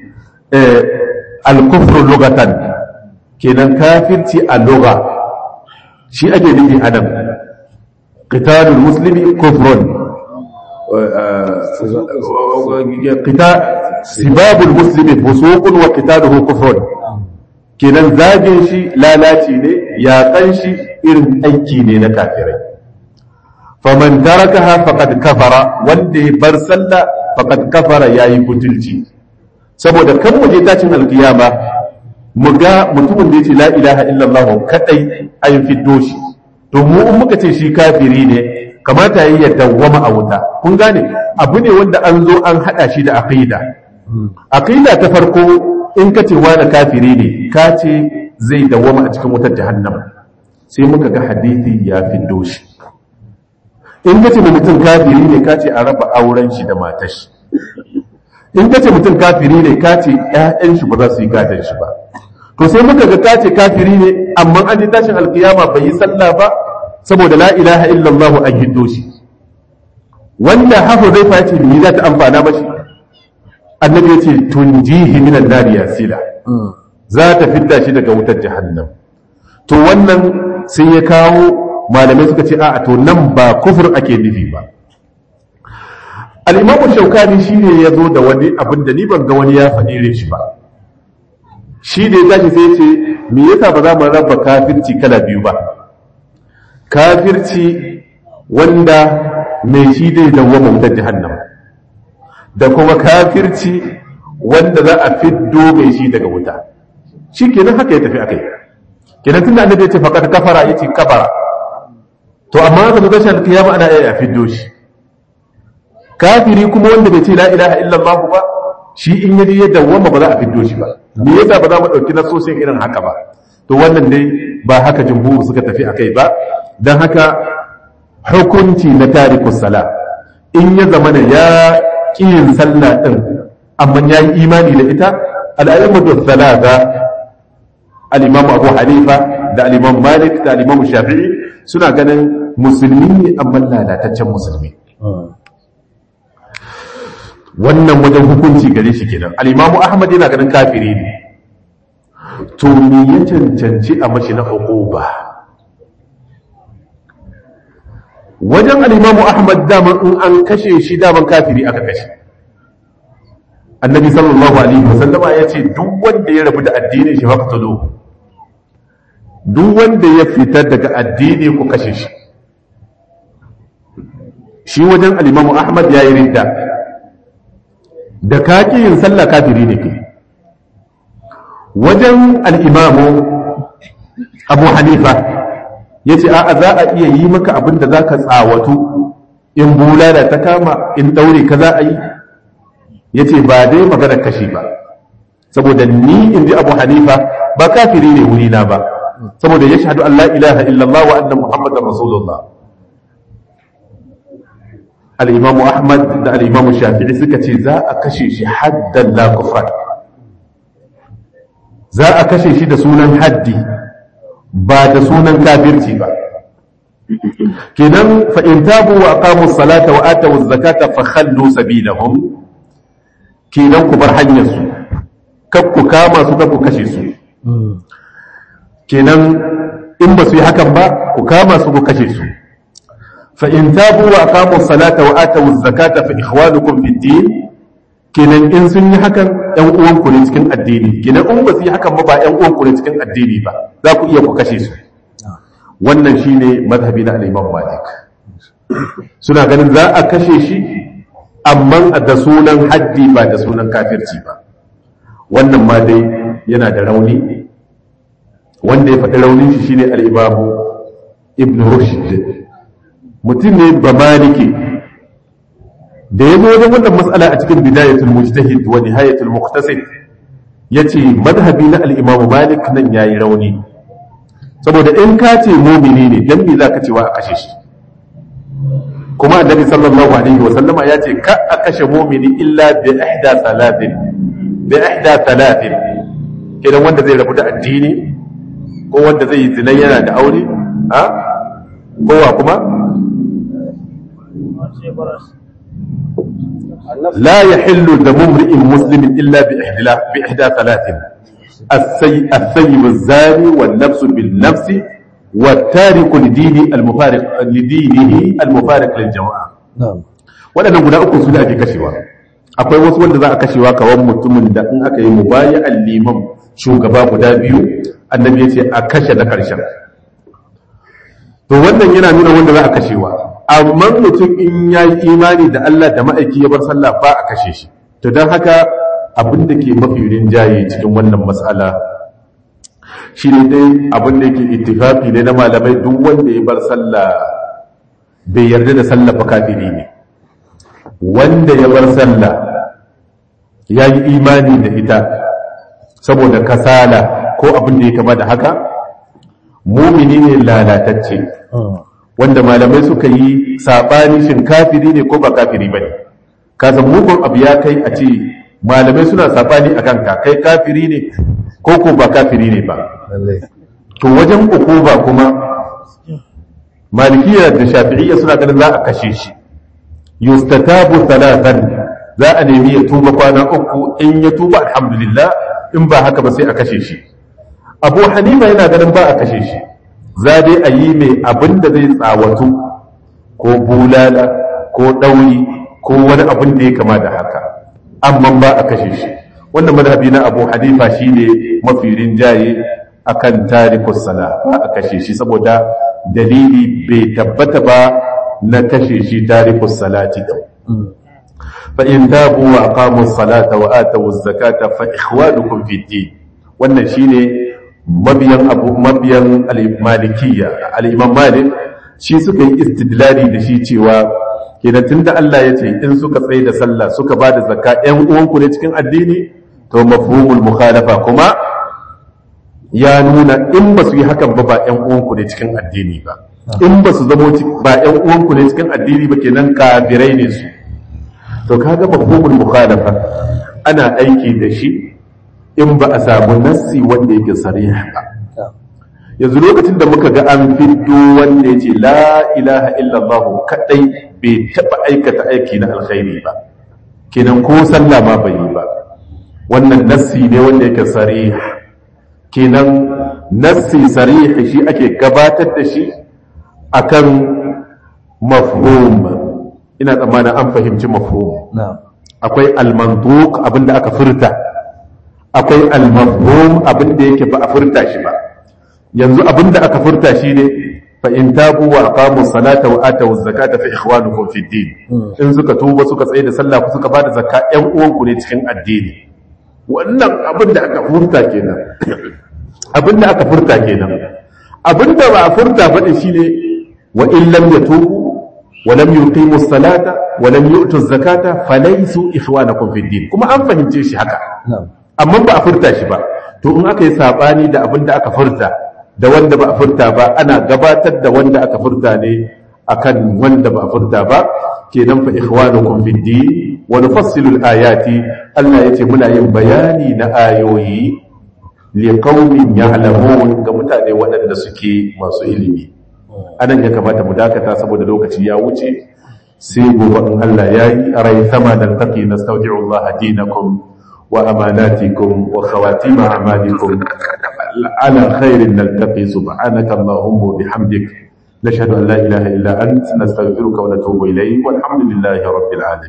alkufrun lugatan kenan kafirci a lugha shi ake nufi adam qitalul muslimi kufrun qital sibabul muslimi fusuqun wa qitaluhu kufrun kenan zagin shi lalaci ne yaƙan shi irin aiki ne na kafirai faman tarakaha faqad kafara wanda ya bar sallah faqad kafara yayi butulci saboda kan muje tashin alkiyama mu ga mutumin da ya ce la ilaha illallah kadai an fiddo shi to mu in muka ce shi kafiri ne kamata yi ya dawwama a wuta kun gane abu ne wanda an zo an hada shi da aqida aqida ta farko in ka ce wani kafiri ne ka ce zai dawwama a cikin wutar jahannam sai muka ga hadisi ya fiddo shi in ka ce mutum kafiri ne ka ce a raba auren shi da matar shi in ka ce mutum kafiri ne ka ce ‘ya'yan shi ba za su yi gadon shi ba to sai muka ga ka ce kafiri ne amma an ji tashin alkiyama bai yi sallah ba saboda la ilaha illallah an hiddo shi wanda hafu zai face ni za ta amfana mashi annabi ya ce tunjihi minan nari yasila za ta fidda shi daga wutar jahannam to wannan sai ya kawo malamai suka ce a'a to nan ba kufur ake nufi ba al'imamu shaukani shi ne ya zo da wani abin da ni ban ga wani ya faɗi irin shi ba shi da ya tashi sai ce me yasa ba za mu raba kafirci kala biyu ba kafirci wanda mai shi dai dawwama wutar jahannam da kuma kafirci wanda za a fiddo mai shi daga wuta shi kenan haka ya tafi akai kenan tunda annabi ya ce faqad kafara yace kafara to amma ka zo tashi alkiyama ana iya fiddo shi kafiri kuma wanda bai ce la ilaha illallah ba shi in yaji ya dawwama ba za a fiddo shi ba me yasa ba za mu dauki nasosin irin haka ba to wannan dai ba haka jumhur suka tafi akai ba dan haka hukunci na tarikus sala in ya zama da ya kiyin sallah din amma ya yi imani da ita al-a'immatu thalatha al-imam Abu Hanifa da al-imam Malik da al-imam Shafi'i suna ganin musulmi ne amma lalataccen musulmi wannan wajen hukunci gare shi kenan al-imamu ahmad yana ganin kafiri ne to me ya cancanci a mashi na uquba wajen al'imamu ahmad daman in an kashe shi daman kafiri aka kashe annabi sallallahu alaihi wasallama ya ce duk wanda ya rabu da addinin shi faqtulu duk wanda ya fitar daga addini ku kashe shi shi wajen al'imamu ahmad ya yi ridda da kaki yin sallah kafiri ne ke wajen al'imamu abu hanifa ya ce a za a iya yi maka abin da za ka tsawatu in bulala ta kama in ɗaure ka za a yi ya ce ba dai magana kashi ba saboda ni in ji abu hanifa ba kafiri ne wurina ba saboda ya shahadu Allah ilaha illallah wa annan muhammadan rasulullah al'imamu ahmad da al'imamu shafi'i suka ce za a kashe shi haddan la kufran za a kashe shi da sunan haddi ba da sunan kafirci ba kenan fa in tabu wa aqamu salata wa atu zakata fa khallu sabilahum kenan ku bar hanyar su kar ku kama su kar ku kashe su kenan in ba su yi hakan ba ku kama su ku kashe su fa in tabu wa aqamu salata wa atu zakata fa ikhwanukum fid din kenan in sun yi hakan ‘yan uwanku ne cikin addini kenan in ba su yi hakan ba ba ‘yan uwanku ne cikin addini ba za ku iya ku kashe su wannan shi ne mazhabi na al'imam malik suna ganin za a kashe shi amma da sunan haddi ba da sunan kafirci ba wannan ma dai yana da rauni wanda ya faɗi raunin shi shine al'imamu ibn rushd mutum ne ba maliki da ya zo wajen wannan matsala a cikin bidayatul mujtahid wa nihayatul muqtasid yace madhhabi na al-imam malik nan yayi rauni saboda in ka ce mu'mini ne dan me zaka cewa a kashe shi kuma annabi sallallahu alaihi wa sallama ya ce ka a kashe mu'mini illa bi ihda salatin bi ihda salatin kidan wanda zai rabu da addini ko wanda zai yi zina yana da aure ha kowa kuma لا يحل دم امرئ مسلم الا باحدى باحدى ثلاث السي الثيب الزاني والنفس بالنفس والتارك لدينه المفارق لدينه المفارق للجماعه na'am waɗannan guda uku su da ake kashewa akwai wasu wanda za a kashewa kawan mutumin da in aka yi mubaya'an liman shugaba guda biyu annabi ya ce a kashe na ƙarshen to wannan yana nuna wanda za a kashewa amma mutum in ya yi imani da Allah da ma'aiki ya bar sallah ba a kashe shi to don haka abin da ke mafi rinjaye cikin wannan matsala shi ne dai abin da yake ittifafi ne na malamai duk wanda ya bar sallah bai yarda da sallah ba kafiri ne wanda ya bar sallah ya yi imani da ita saboda kasala ko abin da ya kama da haka mumini ne lalatacce wanda malamai suka yi saɓani shin kafiri ne ko ba kafiri ba ne kasan mugun abu ya kai a ce malamai suna saɓani a kanka kai kafiri ne ko ko ba kafiri ne ba lallai to wajen ukuba kuma malikiya da shafi'iyya suna ganin za a kashe shi yustatabu talatan za a nemi ya tuba kwana uku in ya tuba alhamdulillah in ba haka ba sai a kashe shi abu hanifa yana ganin ba a kashe shi za dai a yi mai abin da zai tsawatu ko bulala ko ɗauri ko wani abin da ya kama da haka amma ba a kashe shi wannan madhabi na abu hanifa shine mafi rinjaye akan tarikus sala ba a kashe shi saboda dalili bai tabbata ba na kashe shi tarikus salati din fa in tabu wa aqamu salata wa atu zakata fa ikhwanukum fi din wannan shine mabiyan abu mabiyan al-malikiyya al-imam malik shi suka yi istidlali da shi cewa kenan tunda Allah ya ce in suka tsaye da sallah suka ba da zakka ƴan uwanku ne cikin addini to mafhumul mukhalafa kuma ya nuna in ba su yi hakan ba ba ƴan uwanku ne cikin addini ba in ba su zamo ba ƴan uwanku ne cikin addini ba kenan kafirai ne su to kaga mafhumul mukhalafa ana aiki da shi in ba a samu nassi wanda yake sarih ba yanzu lokacin da muka ga an fiddo wanda yace la ilaha illallah kadai bai taba aikata aiki na alkhairi ba kenan ko sallah ma bai yi ba wannan nassi ne wanda yake sarih kenan nassi sarih shi ake gabatar da shi akan mafhum ina tsammanin an fahimci mafhum akwai al-mantuq abinda aka furta akwai al-mafhum abinda yake ba a furta shi ba yanzu abinda aka furta shi ne fa in tabu wa aqamu salata wa atu zakata fa ikhwanukum fi din in suka tuba suka tsaye da sallah suka bada zakka ƴan uwanku ne cikin addini wannan abinda aka furta kenan abinda aka furta kenan abinda ba a furta ba shine wa in lam yatubu wa lam yuqimu salata wa lam yu'tu zakata falaysu ikhwanakum fi din kuma an fahimce shi haka amma ba a furta shi ba to in aka yi sabani da abinda aka furta da wanda ba a furta ba ana gabatar da wanda aka furta ne akan wanda ba a furta ba kenan fa ikhwanukum fid din wa nufassilu ayati Allah yace muna yin bayani na ayoyi li qaumin ya'lamun ga mutane waɗanda suke masu ilimi anan ya kamata mu dakata saboda lokaci ya wuce sai gobe in Allah yayi rai sama dan taqi nastaudi'u Allah dinakum wa amanatikum wa khawatim a'malikum على خير نلتقي سبحانك اللهم وبحمدك نشهد أن لا إله إلا أنت نستغفرك ونتوب إليك والحمد لله رب العالمين